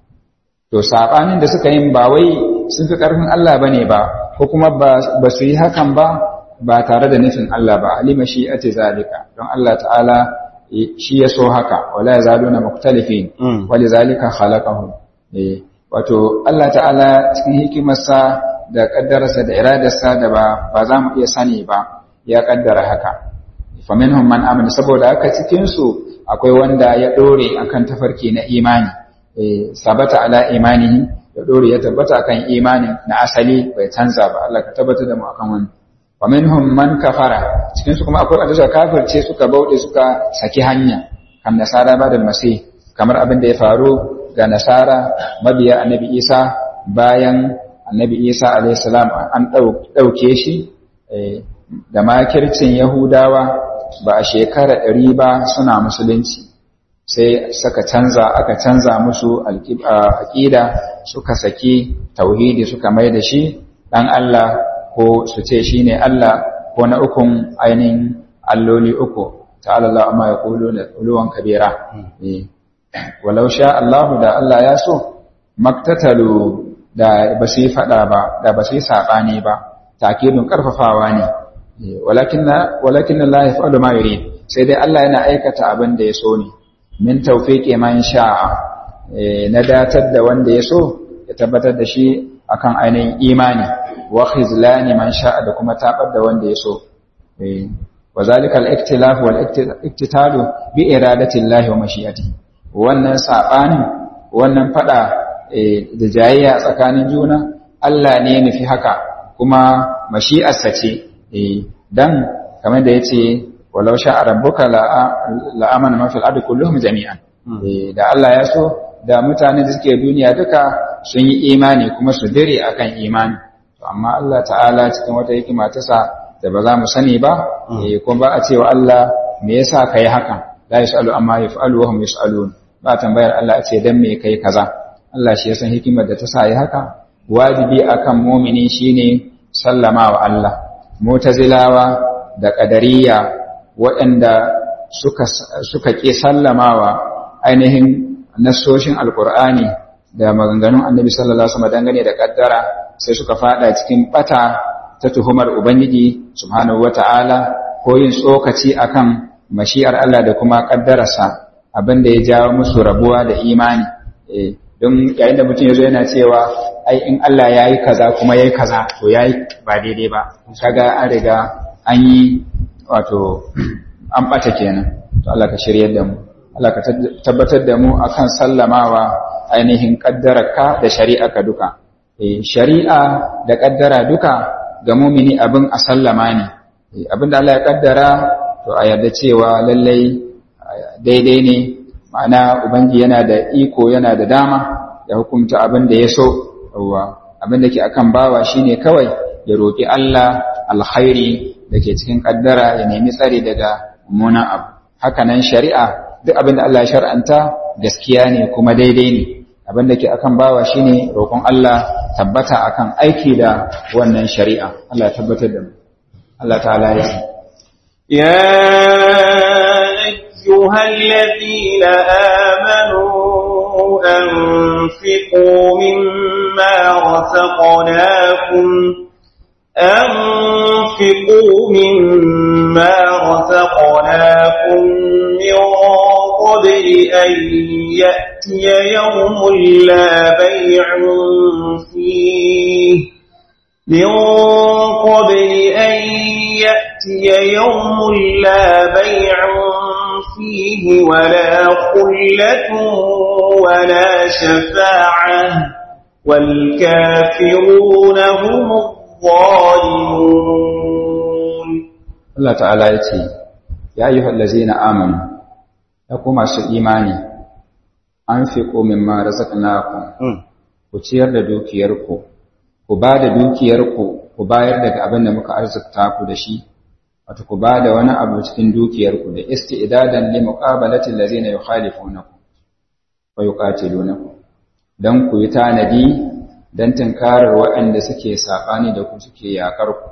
to sabanin da suka yi ba wai sun fi karfin Allah bane ba ko kuma ba su yi hakan ba ba tare da nufin Allah ba alima shi ate zalika don Allah ta'ala shi ya so haka wala yazaluna mukhtalifin walizalika khalaqahum eh wato Allah ta'ala cikin hikimarsa da kaddararsa da iradarsa da ba ba za mu iya sani ba ya kaddara haka faminhum man amana saboda haka cikin su akwai wanda ya dore akan tafarki na imani eh sabata ala imanihi ya dore ya tabbata akan imanin na asali bai canza ba Allah ka tabbata da mu akan wannan faminhum man kafara cikin su kuma akwai wanda suka kafirce suka bauɗe suka saki hanya kan nasara ba da masih kamar abin da ya faru ga nasara mabiya annabi isa bayan annabi isa alaihissalam an ɗauke shi da makircin yahudawa ba a shekara ɗari ba suna musulunci sai suka canza aka canza musu aƙida suka saki tauhidi suka mai da shi ɗan Allah ko su ce shi ne Allah ko na ukun ainihin alloli uku ta'ala Allah amma ya ƙuluwan kabira walau sha Allahu da Allah ya so maktatalu da ba su yi fada ba da ba su yi sabani ba takidun karfafawa ne walakin walakin Allah yaf'alu ma yurid sai dai Allah yana aikata abin da ya so ne min tawfiqi man sha'a na datar da wanda ya so ya tabbatar da shi akan ainihin imani wa khizlani man sha'a da kuma tabar da wanda ya so wa zalika al-iktilaf wal iktitalu bi iradati Allah wa mashi'atihi wannan saɓanin wannan faɗa da jayayya tsakanin juna Allah ne nufi haka kuma mashi'arsa ce dan kamar da yace walau sha'a rabbuka la'amana man fil ardi kulluhum jami'an da Allah ya so da mutane da suke duniya duka sun yi imani kuma su dire akan imani to amma Allah ta'ala cikin wata hikima ta sa da ba za mu sani ba kuma ba a cewa Allah me yasa kai hakan la yasalu amma yaf'alu wa hum yasalun ba tambayar Allah a ce dan me kai kaza Allah shi ya san hikimar da ta sa yi haka wajibi akan mu'mini shine sallama wa Allah mu'tazilawa da qadariyya waɗanda suka suka ƙi sallamawa ainihin nassoshin alkur'ani da maganganun annabi sallallahu alaihi wasallam dangane da kaddara sai suka fada cikin bata ta tuhumar ubangiji subhanahu wata'ala ko yin tsokaci akan mashi'ar Allah da kuma kaddararsa abinda ya jawo musu rabuwa da imani don yayin da mutum yazo yana cewa ai in Allah yayi kaza kuma yayi kaza to yayi ba daidai ba kaga an riga an yi wato an bata kenan to Allah ka shiryar da mu Allah ka tabbatar da mu akan sallamawa ainihin kaddararka da shari'arka duka shari'a da kaddara duka ga mumini abin a sallama ne abin da Allah ya kaddara to a yarda cewa lallai daidai ne ma'ana ubangi yana da iko yana da dama ya hukunta abin da ya so abin da ke akan bawa shine kawai ya roƙi Allah alkhairi da ke cikin kaddara ya nemi tsari daga mummunan abu hakanan shari'a duk abin da Allah ya shar'anta gaskiya ne kuma daidai ne abin da ke akan bawa shine roƙon Allah tabbata akan aiki da wannan shari'a Allah ya tabbatar da mu Allah ta'ala ya ce ya ayyuhal ladina amanu anfiqu mimma razaqnakum أنفقوا مما رزقناكم من قبل أن يأتي يوم لا بيع فيه من قبل أن يأتي يوم لا بيع فيه ولا خلة ولا شفاعة والكافرون هم الظالمون الله تعالى يتي يا أيها الذين آمنوا ya ku masu imani an fi komin ma razaqnakum ku ciyar da dukiyarku ku ba da dukiyarku ku bayar daga abin da muka arzikta ku da shi wato ku ba da wani abu cikin dukiyarku da isti'dadan li muqabalati allazina yukhalifunakum wa yuqatilunakum dan ku yi tanadi dan tinkarar waɗanda suke sabani da ku suke yakar ku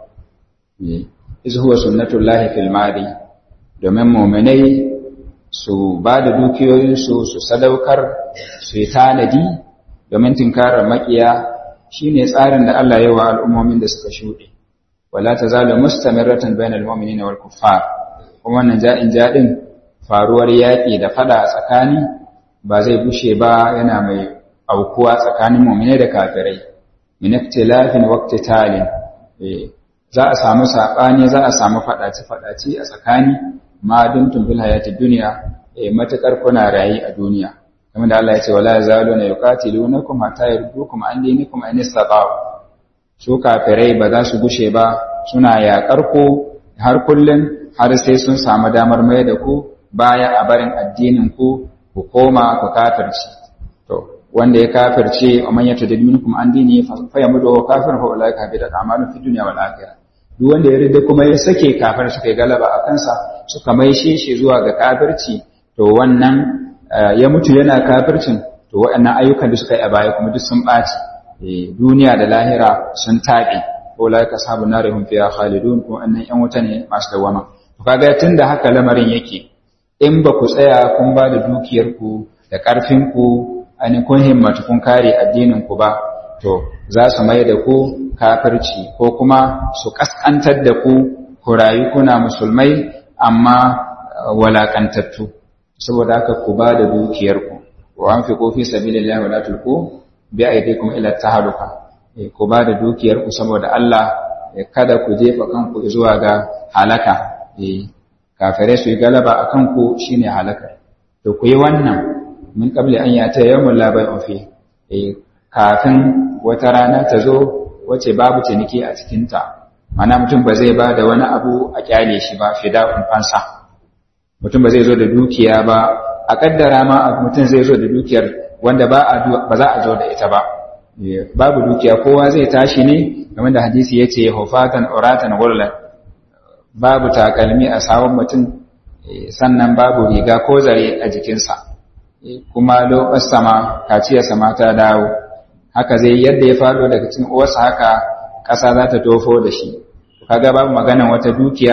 iz huwa sunnatullahi fil madi domin mu'minai su ba da dukiyoyinsu su sadaukar su yi tanadi domin tinkarar makiya shi ne tsarin da Allah yawa al'ummomin da suka shuɗe. Wala ta zala mustamirratan bayan al'ummini na wal kuffar, kuma wannan ja'in jaɗin faruwar yaƙi da fada a tsakani ba zai bushe ba yana mai aukuwa tsakanin mummune da kafirai. Minaktilafin wakti talin, za a samu saɓani za a samu faɗace-faɗace a tsakani ma dumtum fil hayati dunya eh matakar kuna rayi a duniya kamar da Allah ya ce wala yazaluna yuqatilunakum hatta yardukum an dinikum an istata'u su kafirai ba za su gushe ba suna yaƙar ku har kullun har sai sun samu damar mai da ku baya a barin addinin ku ku koma ku kafirci to wanda ya kafirce wa man yatadid minkum an dini fa yamudu kafirun fa ulaika bi a'malu fid dunya wal akhirah duk wanda ya rida kuma ya sake kafir suka yi galaba a kansa suka maishe shi zuwa ga kafirci to wannan ya mutu yana kafircin to waɗannan ayyukan da suka yi a baya kuma duk sun ɓaci duniya da lahira sun taɓe ko la ka sabu na rahun fiya khalidun ko annan yan wuta ne masu dawama to kaga tun da haka lamarin yake in ba ku tsaya kun ba da dukiyarku da ƙarfinku ainihin kun himmatu kun kare addinin ku ba to za su mai da ku kafirci ko kuma su kaskantar da ku ku rayu kuna musulmai amma walakantattu saboda haka ku ba da dukiyarku wa an fi kofi sabilillahi wa la tulqu bi aydikum ila tahaluka ku ba da dukiyarku saboda Allah kada ku jefa kanku zuwa ga halaka kafirai su yi galaba a kanku shine halaka to ku yi wannan min qabli an yata yawmul la bai'un fi kafin wata rana ta zo wace babu ciniki a cikinta mana mutum ba zai ba da wani abu a kyale shi ba fida'un fansa mutum ba zai zo da dukiya ba a kaddara ma mutum zai zo da dukiyar wanda ba za a zo da ita ba babu dukiya kowa zai tashi ne game da hadisi ya ce hufatan uratan gullan babu takalmi a sawun mutum sannan babu riga ko zare a jikinsa kuma lokacin sama kaciyarsa ma ta dawo haka zai yadda ya faɗo daga cikin uwarsa haka ƙasa za ta tofo da shi kaga babu maganan wata dukiya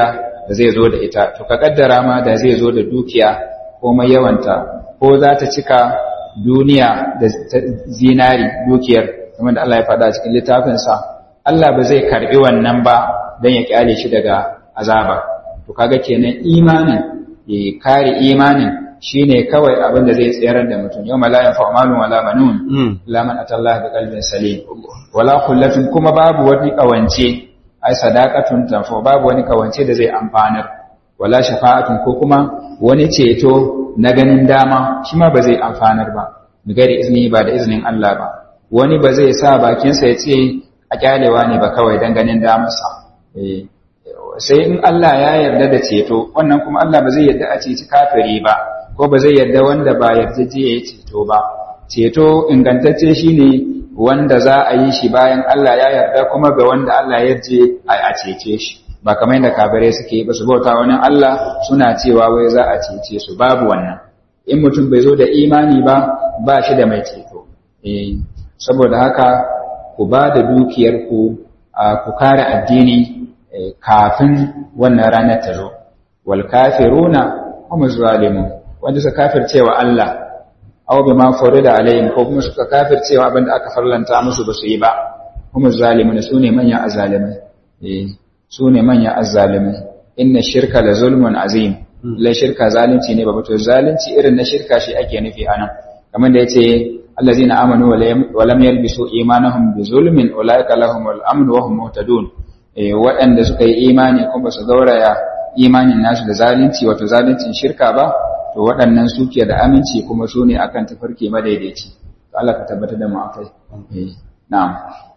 da zai zo da ita to ka kaddara ma da zai zo da dukiya ko mai yawanta ko za ta cika duniya da zinari dukiyar kamar da Allah ya faɗa cikin littafinsa Allah ba zai karbi wannan ba don ya kyale shi daga azaba to kaga kenan imanin ya kare imanin shine kawai abin da zai tsayar da mutum yau la yanfa malun wala banun la man atallaha bi qalbin salim wala kullatin kuma babu wani kawance ai sadaqatun tanfa babu wani kawance da zai amfanar wala shafa'atun ko kuma wani ceto na ganin dama shi ma ba zai amfanar ba bigari izini ba da izinin Allah ba wani ba zai sa bakinsa ya ce a kyalewa ne ba kawai don ganin damarsa sai in Allah ya yarda da ceto wannan kuma Allah ba zai yarda a ceci kafiri ba ko ba zai yarda wanda ba yarda je ya ceto ba ceto ingantacce shine wanda za a yi shi bayan Allah ya yarda kuma ga wanda Allah ya yarje a cece shi ba kamar yadda kafirai suke ba su bauta wani Allah suna cewa wai za a cece su babu wannan in mutum bai zo da imani ba ba shi da mai ceto eh saboda haka ku ba da dukiyarku ku kare addini kafin wannan ranar ta zo wal kafiruna hum zalimun wanda suka kafircewa Allah aw bima farida alaihim ko kuma suka kafircewa abinda aka farlanta musu ba su yi ba hum zalimun sune manyan azzalimai eh sune manyan azzalimai inna shirka la zulmun azim la shirka zalunci ne ba to zalunci irin na shirka shi ake nufi anan kamar da yace allazina amanu wa lam yalbisu imanahum bi zulmin ulaika lahumul amn wa hum muhtadun eh waɗanda suka yi imani kuma su gauraya imanin nasu da zalunci wato zaluncin shirka ba to waɗannan suke da aminci kuma su ne akan tafarki madaidaici to Allah ka tabbatar da mu akai eh na'am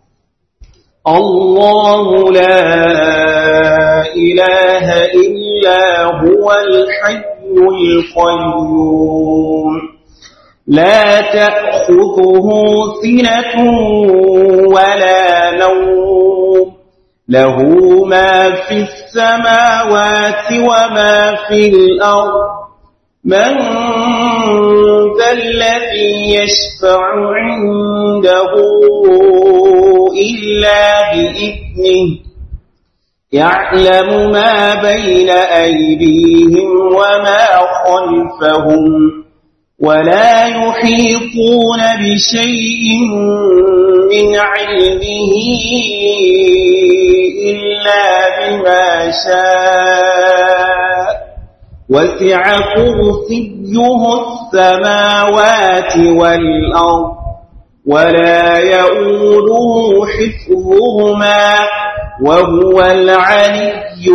الله لا إله إلا هو الحي القيوم لا تأخذه سنة ولا نوم له ما في السماوات وما في الأرض من ذا الذي يشفع عنده إلا بإذنه يعلم ما بين أيديهم وما خلفهم ولا يحيطون بشيء من علمه إلا بما شاء وسع كرسيه السماوات والأرض ولا يؤوده حفظهما وهو العلي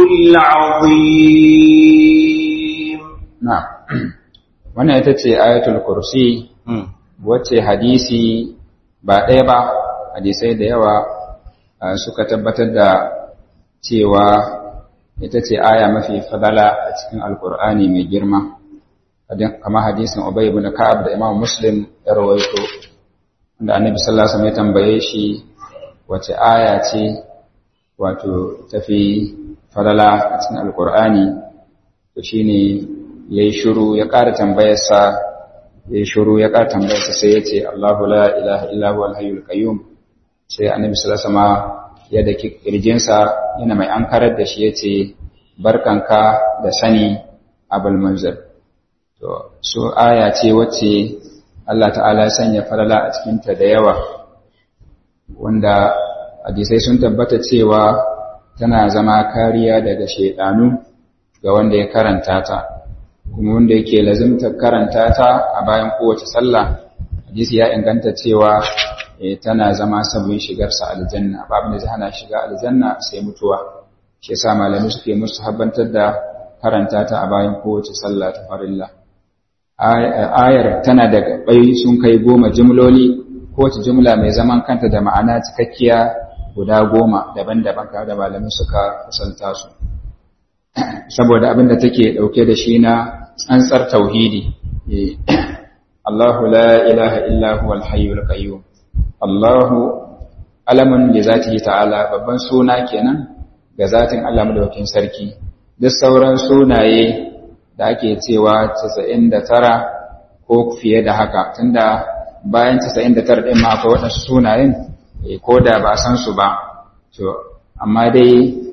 العظيم na'am wannan ita ce ayatul kursi wacce hadisi ba ɗaya ba hadisai da yawa suka tabbatar da cewa ita ce aya mafi fadala a cikin alkur'ani mai girma kamar hadisin ubay ibn ka'ab da imam muslim ya rawaito wanda annabi sallallahu alaihi wasallam ya tambaye shi wace aya ce wato tafi fadala a cikin alkur'ani to shine yayi shiru ya ƙara tambayarsa yayi shiru ya ƙara tambayarsa sai ya ce Allahu la ilaha illa huwal hayyul qayyum sai annabi sallallahu alaihi wasallam ya daki kirjinsa yana mai ankarar da shi yace barkanka da sani abul manzil to so aya ce wacce Allah ta'ala ya sanya falala a cikin ta da yawa wanda hadisai sun tabbata cewa tana zama kariya daga shedanu ga wanda ya karanta ta kuma wanda yake lazimtar karanta ta a bayan kowace sallah hadisi ya inganta cewa tana zama sabon shigarsa aljanna babu da zai hana shiga aljanna sai mutuwa shi yasa malami suke musu habbantar da karanta ta a bayan kowace sallah ta farilla ayar tana da gabai sun kai goma jimloli kowace jimla mai zaman kanta da ma'ana cikakkiya guda goma daban-daban tare da malami suka kusanta su saboda abin da take dauke da shi na tsantsar tauhidi Allahu la ilaha illa huwal hayyul qayyum Allahu alamun da zatihi ta'ala babban suna kenan ga zatin Allah madaukakin sarki duk sauran sunaye da ake cewa 99 ko fiye da haka tunda bayan 99 din ma akwai wadansu sunayen ko da ba san su ba to amma dai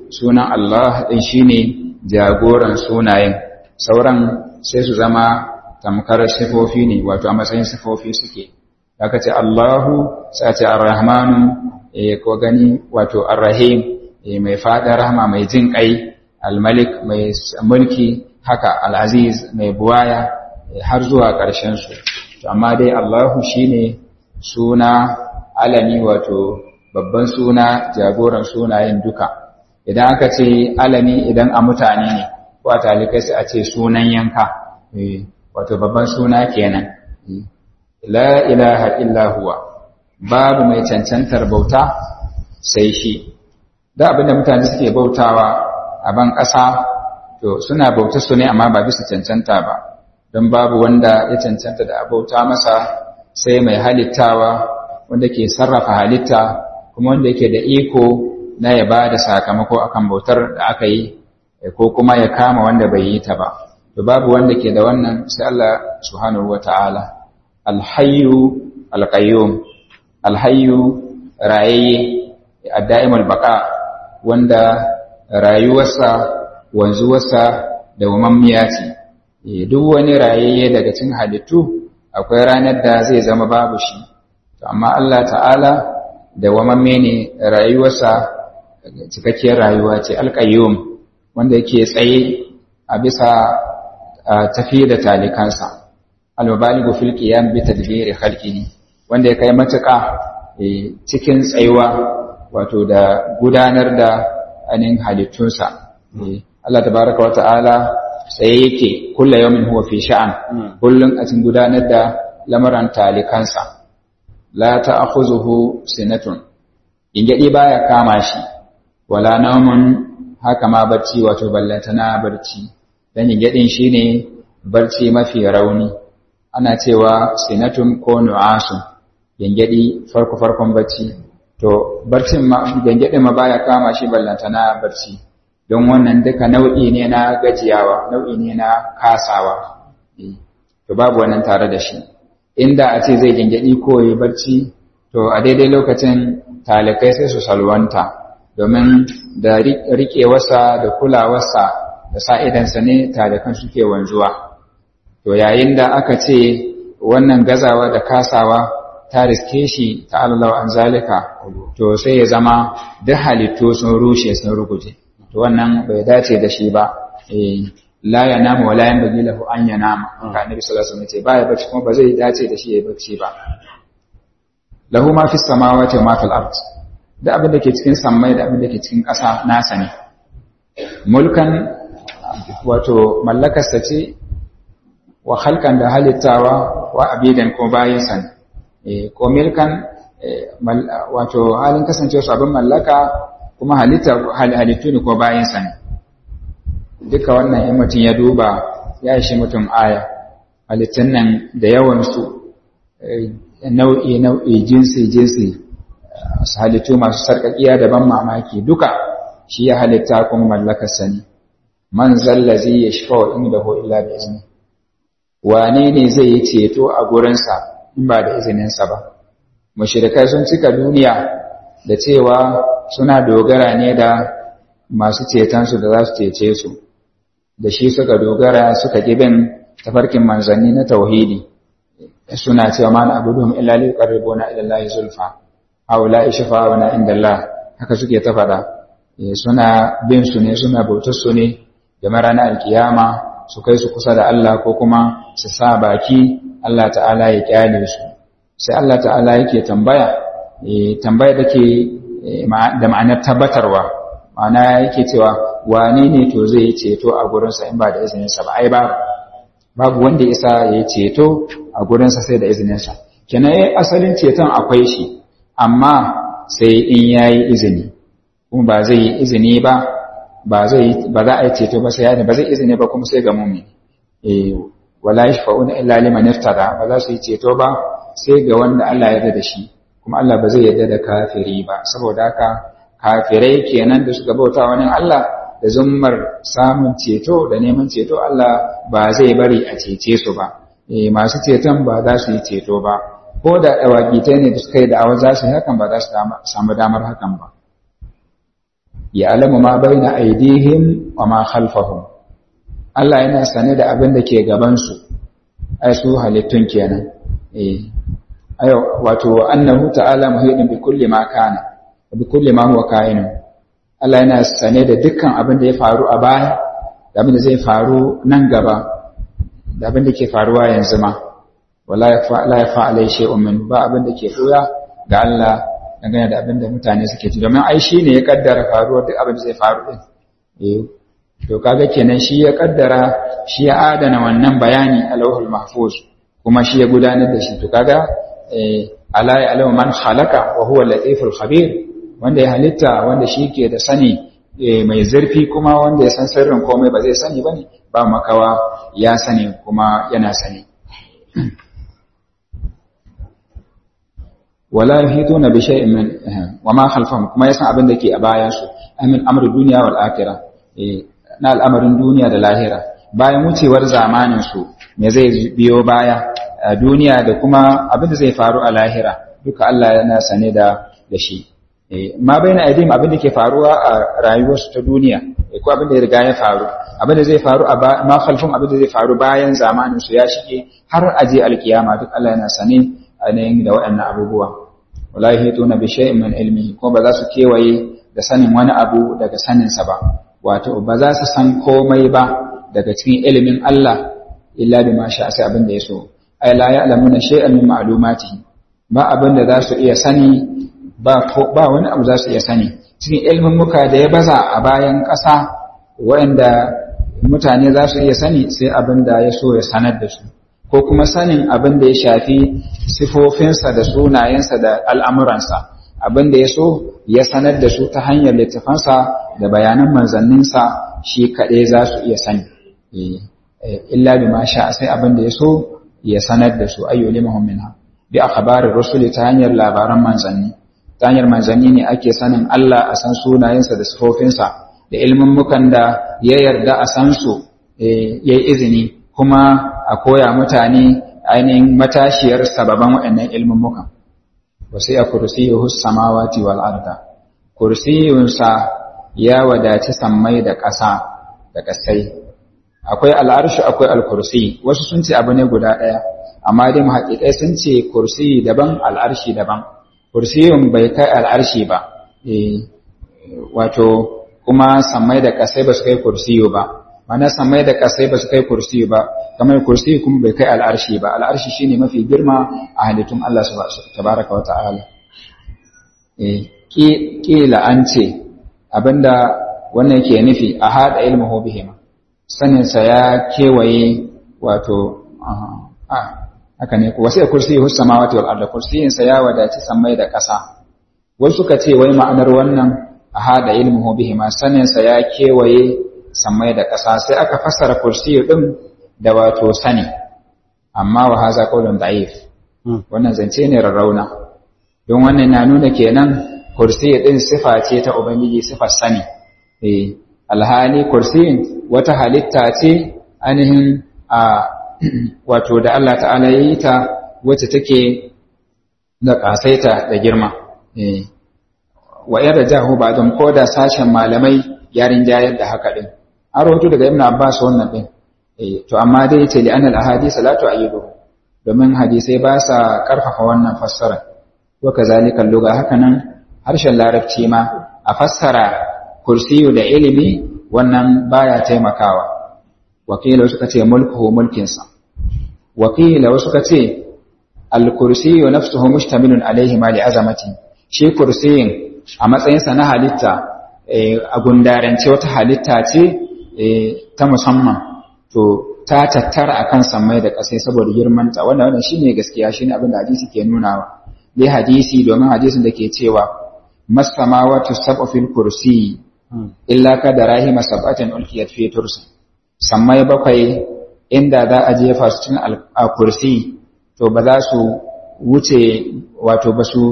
sunan Allah ɗin shine jagoran sunayen sauran sai su zama tamkar sifofi ne wato a matsayin sifofi suke aka ce Allahu sai ce Ar-Rahmanu ko gani wato Ar-Rahim mai fada rahama mai jin kai Al-Malik mai mulki haka Al-Aziz mai buwaya har zuwa ƙarshen su amma dai Allahu shine suna alami wato babban suna jagoran sunayen duka idan aka ce alami idan a mutane ne ko a talikai sai a ce sunan yanka wato babban suna kenan la ilaha illa huwa babu mai cancantar bauta sai shi da abinda mutane suke bautawa a ban ƙasa to suna bauta su ne amma ba bisa cancanta ba don babu wanda ya cancanta da bauta masa sai mai halittawa wanda ke sarrafa halitta kuma wanda yake da iko na ya ba da sakamako akan bautar da aka yi ko kuma ya kama wanda bai yi ta ba to babu wanda ke da wannan sai Allah subhanahu wata'ala alhayyu alqayyum alhayyu rayayye addaimul baqa wanda rayuwarsa wanzuwarsa da wamammiya ce duk wani rayayye daga cikin halittu akwai ranar da zai zama babu shi to amma Allah ta'ala da wamamme ne rayuwarsa cikakkiyar rayuwa ce alqayyum wanda yake tsaye a bisa tafi da talikansa al-mubaligu fil qiyam bi tadbiri khalqihi wanda ya kai matuƙa cikin tsayuwa wato da gudanar da anin halittunsa Allah tabaraka wa ta'ala tsaye yake kullu yawmin huwa fi sha'an kullun a cikin gudanar da lamaran talikansa la ta'khuzuhu sinatun ingadi baya kama shi wala nawmun haka ma barci wato ballantana barci dan ingadin shine barci mafi rauni ana cewa sinatun ko nu'asun gengedi farko farkon bacci to barcin ma gengedin ma baya kama shi ballantana barci don wannan duka nau'i ne na gajiyawa nau'i ne na kasawa to babu wannan tare da shi inda a ce zai gengedi ko yi barci to a daidai lokacin talikai sai su salwanta domin da riƙewarsa da kulawarsa da sa'idansa ne talikan suke wanzuwa to yayin da aka ce wannan gazawa da kasawa ta riske shi ta Allah an zalika to sai ya zama duk halittu sun rushe sun ruguje to wannan bai dace da shi ba la ya nama wa la yan bagi lahu an ya nama ka annabi sallallahu alaihi wasallam ce baya bacci kuma ba zai dace da shi ya bacci ba lahu ma fis samawati wa ma fil ard da abin da ke cikin sammai da abin da ke cikin ƙasa nasa ne mulkan wato mallakarsa ce wa halkan da halittawa wa abidan ko bayansa ne ko milkan wato halin kasancewa su abin mallaka kuma halittu ne ko bayansa ne duka wannan in mutum ya duba ya ishi mutum aya halittun nan da yawansu nau'i nau'i jinsi jinsi halittu masu sarƙaƙiya da ban mamaki duka shi ya halitta kuma mallakarsa ne man zallazi ya shafa wa inda ho illa da izini wane ne zai yi ceto a gurinsa in ba da izininsa ba mushrikai sun cika duniya da cewa suna dogara ne da masu cetonsu da za su cece su da shi suka dogara suka bin tafarkin manzanni na tauhidi suna cewa ma na abuduhum illa li yuqarribuna ila allahi zulfa haula ishfa'una inda Allah haka suke ta fada suna bin su ne suna bautar su ne da ranar alkiyama su kai su kusa da Allah ko kuma su sa baki Allah ta'ala ya kyale su sai Allah ta'ala yake tambaya tambaya take da ma'anar tabbatarwa ma'ana yake cewa wane ne to zai yi ceto a gurinsa in ba da izininsa ba ai babu babu wanda isa ya yi ceto a gurinsa sai da izininsa kenan yayin asalin ceton akwai shi amma sai in yayi izini kuma ba zai yi izini ba ba zai ba za a yi ceto ba sai ya ba zai izini ba kuma sai ga mumin eh wala yashfa'una illa liman irtada ba za su yi ceto ba sai ga wanda Allah ya yarda da shi kuma Allah ba zai yarda da kafiri ba saboda haka kafirai kenan da suka bauta wani Allah da zummar samun ceto da neman ceto Allah ba zai bari a cece su ba eh masu ceton ba za su yi ceto ba ko da dawakitai ne da suka yi da'awa za su yi hakan ba za su samu damar hakan ba ya alamu ma baina aidihim wa ma khalfahum Allah yana sane da abin da ke gaban su ai su halittun kenan eh ayo wato annahu ta'ala muhidin bi kulli ma kana bi kulli ma huwa kain Allah yana sane da dukkan abin da ya faru a baya da abin da zai faru nan gaba da abin da ke faruwa yanzu ma wala ya fa'alai shay'un min ba abin da ke koya ga Allah dangane da abin da mutane suke ci domin ai shine ya kaddara faruwar duk abin da zai faru din eh to kaga kenan shi ya kaddara shi ya adana wannan bayani a lauhul mahfuz kuma shi ya gudanar da shi to kaga eh ala ya alamu man khalaqa wa huwa latiful khabir wanda ya halitta wanda shi ke da sani mai zurfi kuma wanda ya san sirrin komai ba zai sani bane ba makawa ya sani kuma yana sani wala yuhituna bi shay'in min wa ma khalfahum kuma yasan abin da ke a bayan su amin amru dunya wal akhirah na al'amarin duniya da lahira bayan wucewar zamanin su me zai biyo baya a duniya da kuma abin da zai faru a lahira duka Allah yana sane da da shi ma baina aidim abin da ke faruwa a rayuwarsu ta duniya ko abin da ya riga ya faru abin da zai faru a ma khalfum abin da zai faru bayan zamanin su ya shige har aje alkiyama duk Allah yana sane ainihin da waɗannan abubuwa wala yahituna bi shay'in min ilmihi ko ba za su kewaye da sanin wani abu daga sanin sa ba wato ba za su san komai ba daga cikin ilimin Allah illa bima sha sai abin da ya so ay la ya'lamuna shay'an min ma'lumatihi ba abin da za su iya sani ba ba wani abu za su iya sani cikin ilimin muka da ya baza a bayan ƙasa waɗanda mutane za su iya sani sai abin da ya so ya sanar da su ko kuma sanin abin da ya shafi sifofinsa da sunayensa da al'amuransa abin da ya so ya sanar da su ta hanyar littafansa da bayanan manzanninsa shi kaɗai za su iya sani illa bi ma sha sai abin da ya so ya sanar da su ayyu limahum minha bi akhbarir rusuli ta hanyar labaran manzanni ta hanyar manzanni ne ake sanin Allah a san sunayensa da sifofinsa da ilmin mukan da ya yarda a san su yayi izini kuma a koya mutane ainihin matashiyar sababan waɗannan ilmin mukan wasu ya kursiyuhu samawati wal arda kursiyunsa ya wadaci sammai da ƙasa da ƙasai akwai al'arshi akwai al-kursi wasu sun ce abu ne guda ɗaya amma dai muhaƙiƙai sun ce kursi daban al'arshi daban kursiyun bai kai al'arshi ba wato kuma sammai da ƙasai ba su kai kursiyu ba mana samai da kasai ba su kai kursi ba kamar kursi kuma bai kai al'arshi ba al'arshi shine mafi girma a halittun Allah tabaraka wa ta'ala eh kila an ce abinda wannan ke nufi a hada ilmuhu bihima sanin sa ya kewaye wato a haka ne ko sai kursi hus samawati wal ardi kursiyin sa ya wadaci samai da kasa wasu suka ce wai ma'anar wannan a hada ilmuhu bihima sanin sa ya kewaye sammai da ƙasa sai aka fassara kursiyu ɗin da wato sani amma wa haza qaulun da'if wannan zance ne rarrauna don wannan na nuna kenan kursiyu ɗin sifa ce ta ubangiji sifar sani eh alhali kursiyin wata halitta ce ainihin a wato da Allah ta'ala yi ta wacce take da ƙasaita da girma eh wa yarda jahu ba don koda sashen malamai yarin jayar da haka din an rahoto daga ibn abbas wannan din eh to amma dai yace li anal ahadith la tu'ayyidu domin hadisai ba sa karfafa wannan fassara wa kazalika lugha hakanan harshen larabci ma a fassara kursiyu da ilimi wannan baya taimakawa wakila suka ce mulkuhu mulkinsa wakila suka ce al-kursiyu nafsuhu mustamilun alaihi ma li azamati shi kursiyin a matsayinsa na halitta a gundarance wata halitta ce ta musamman to ta tattara akan sammai da ƙasai saboda girmanta wannan wannan shine gaskiya shine abin da hadisi ke nunawa dai hadisi domin hadisin da ke cewa masamawatu sab'u fil kursi illa ka da rahima sab'atin ulkiyat fi tursi sammai bakwai inda za a jefa su cikin kursi to ba za su wuce wato ba su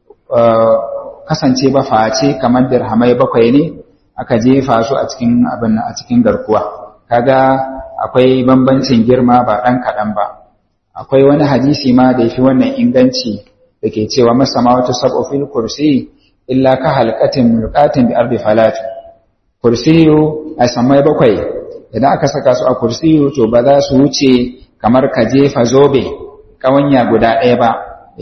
kasance ba face kamar dirhamai bakwai ne aka jefa su a cikin abin a cikin garkuwa kaga akwai bambancin girma ba ɗan kaɗan ba akwai wani hadisi ma da yafi wannan inganci da ke cewa masama wata sab'u fil kursi illa ka halqatin mulqatin bi ardi falat kursiyu a samai bakwai idan aka saka su a kursiyu to ba za su wuce kamar ka jefa zobe kawanya guda ɗaya ba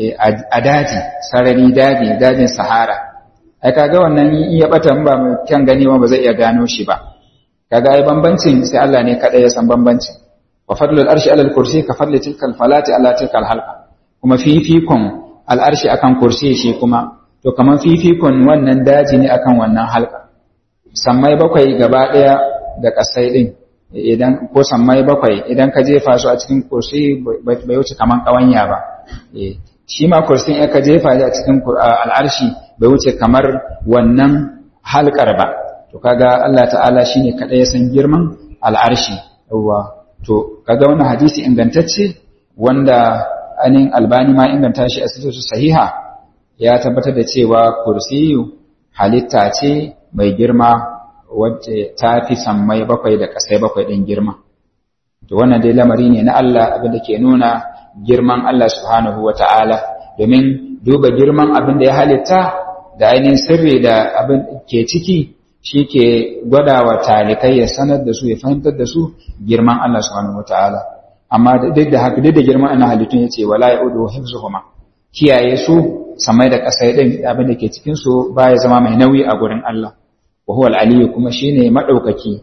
a daji sarari daji dajin sahara ai kaga wannan in ya bata ba mai kyan gani ba zai iya gano shi ba kaga ai bambancin sai Allah ne kada ya san bambancin wa fadlul arshi alal kursi ka fadli tilkal falati ala tilkal halqa kuma fifikon al arshi akan kursi shi kuma to kaman fifikon wannan daji ne akan wannan halqa sammai bakwai gaba daya da kasai din idan ko sammai bakwai idan ka jefa su a cikin kursi bai wuce kaman kawanya ba shi ma kursin ya ka jefa a cikin al'arshi bai wuce kamar wannan halkar ba to kaga Allah ta'ala shine kada ya san girman al'arshi yawa to kaga wannan hadisi ingantacce wanda anin albani ma inganta shi a sifatu sahiha ya tabbatar da cewa kursiyu halitta ce mai girma wacce ta fi sammai bakwai da kasai bakwai din girma to wannan dai lamari ne na Allah abin da ke nuna girman Allah subhanahu wata'ala domin duba girman abin da ya halitta da ainihin sirri da abin ke ciki shi ke gwada wa talikai ya sanar da su ya fahimtar da su girman Allah subhanahu wata'ala amma duk da haka duk da girman ana halittun ya ce wala ya'udu hifzuhuma kiyaye su samai da ƙasa din abin da ke cikin su baya zama mai nauyi a gurin Allah wa huwa al-aliyyu kuma shine madaukaki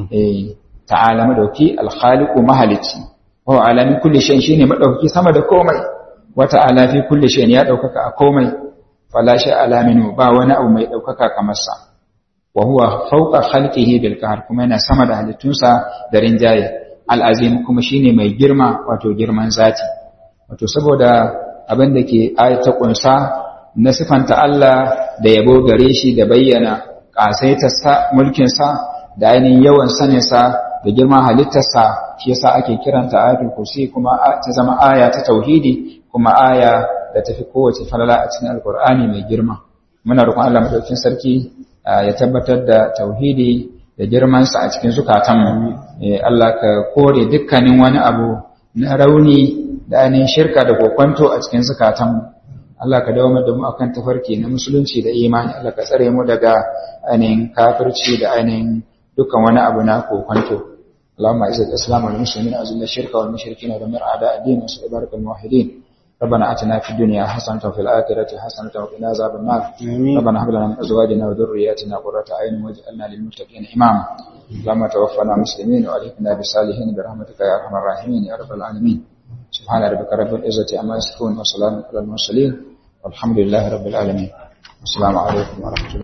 eh ta'ala madauki al-khaliqu mahalici wa ala min kulli shay'in shine madaukaki sama da komai wa ta'ala fi kulli shay'in ya daukaka a komai fala sha'ala minhu ba wani abu mai daukaka kamar sa wa huwa fawqa khalqihi bil qahr kuma yana sama da halittunsa da rinjaye al-azim kuma shine mai girma wato girman zati wato saboda abin da ke ayata kunsa na sifanta Allah da yabo gare shi da bayyana ƙasaitarsa mulkinsa da ainihin yawan saninsa da girman halittarsa shi yasa ake kiranta ayatul kursi kuma ta zama aya ta tauhidi kuma aya da tafi kowace falala a cikin alkur'ani mai girma muna roƙon Allah madaukakin sarki ya tabbatar da tauhidi da girmansa a cikin zukatanmu Allah ka kore dukkanin wani abu na rauni da ainihin shirka da kokwanto a cikin zukatanmu Allah ka dawo da mu akan tafarki na musulunci da imani Allah ka tsare mu daga ainihin kafirci da ainihin dukkan wani abu na kokwanto اللهم اعز الاسلام والمسلمين واذل الشرك والمشركين ودمر اعداء الدين وانصر عبادك الموحدين ربنا اتنا في الدنيا حسنه وفي الاخره حسنه وقنا عذاب النار ربنا هب لنا من ازواجنا وذرياتنا قرة اعين واجعلنا للمتقين اماما اللهم توفنا مسلمين والحقنا بالصالحين برحمتك يا ارحم الراحمين يا رب العالمين سبحان ربك رب العزه عما يصفون وسلام على المرسلين والحمد لله رب العالمين السلام عليكم ورحمه الله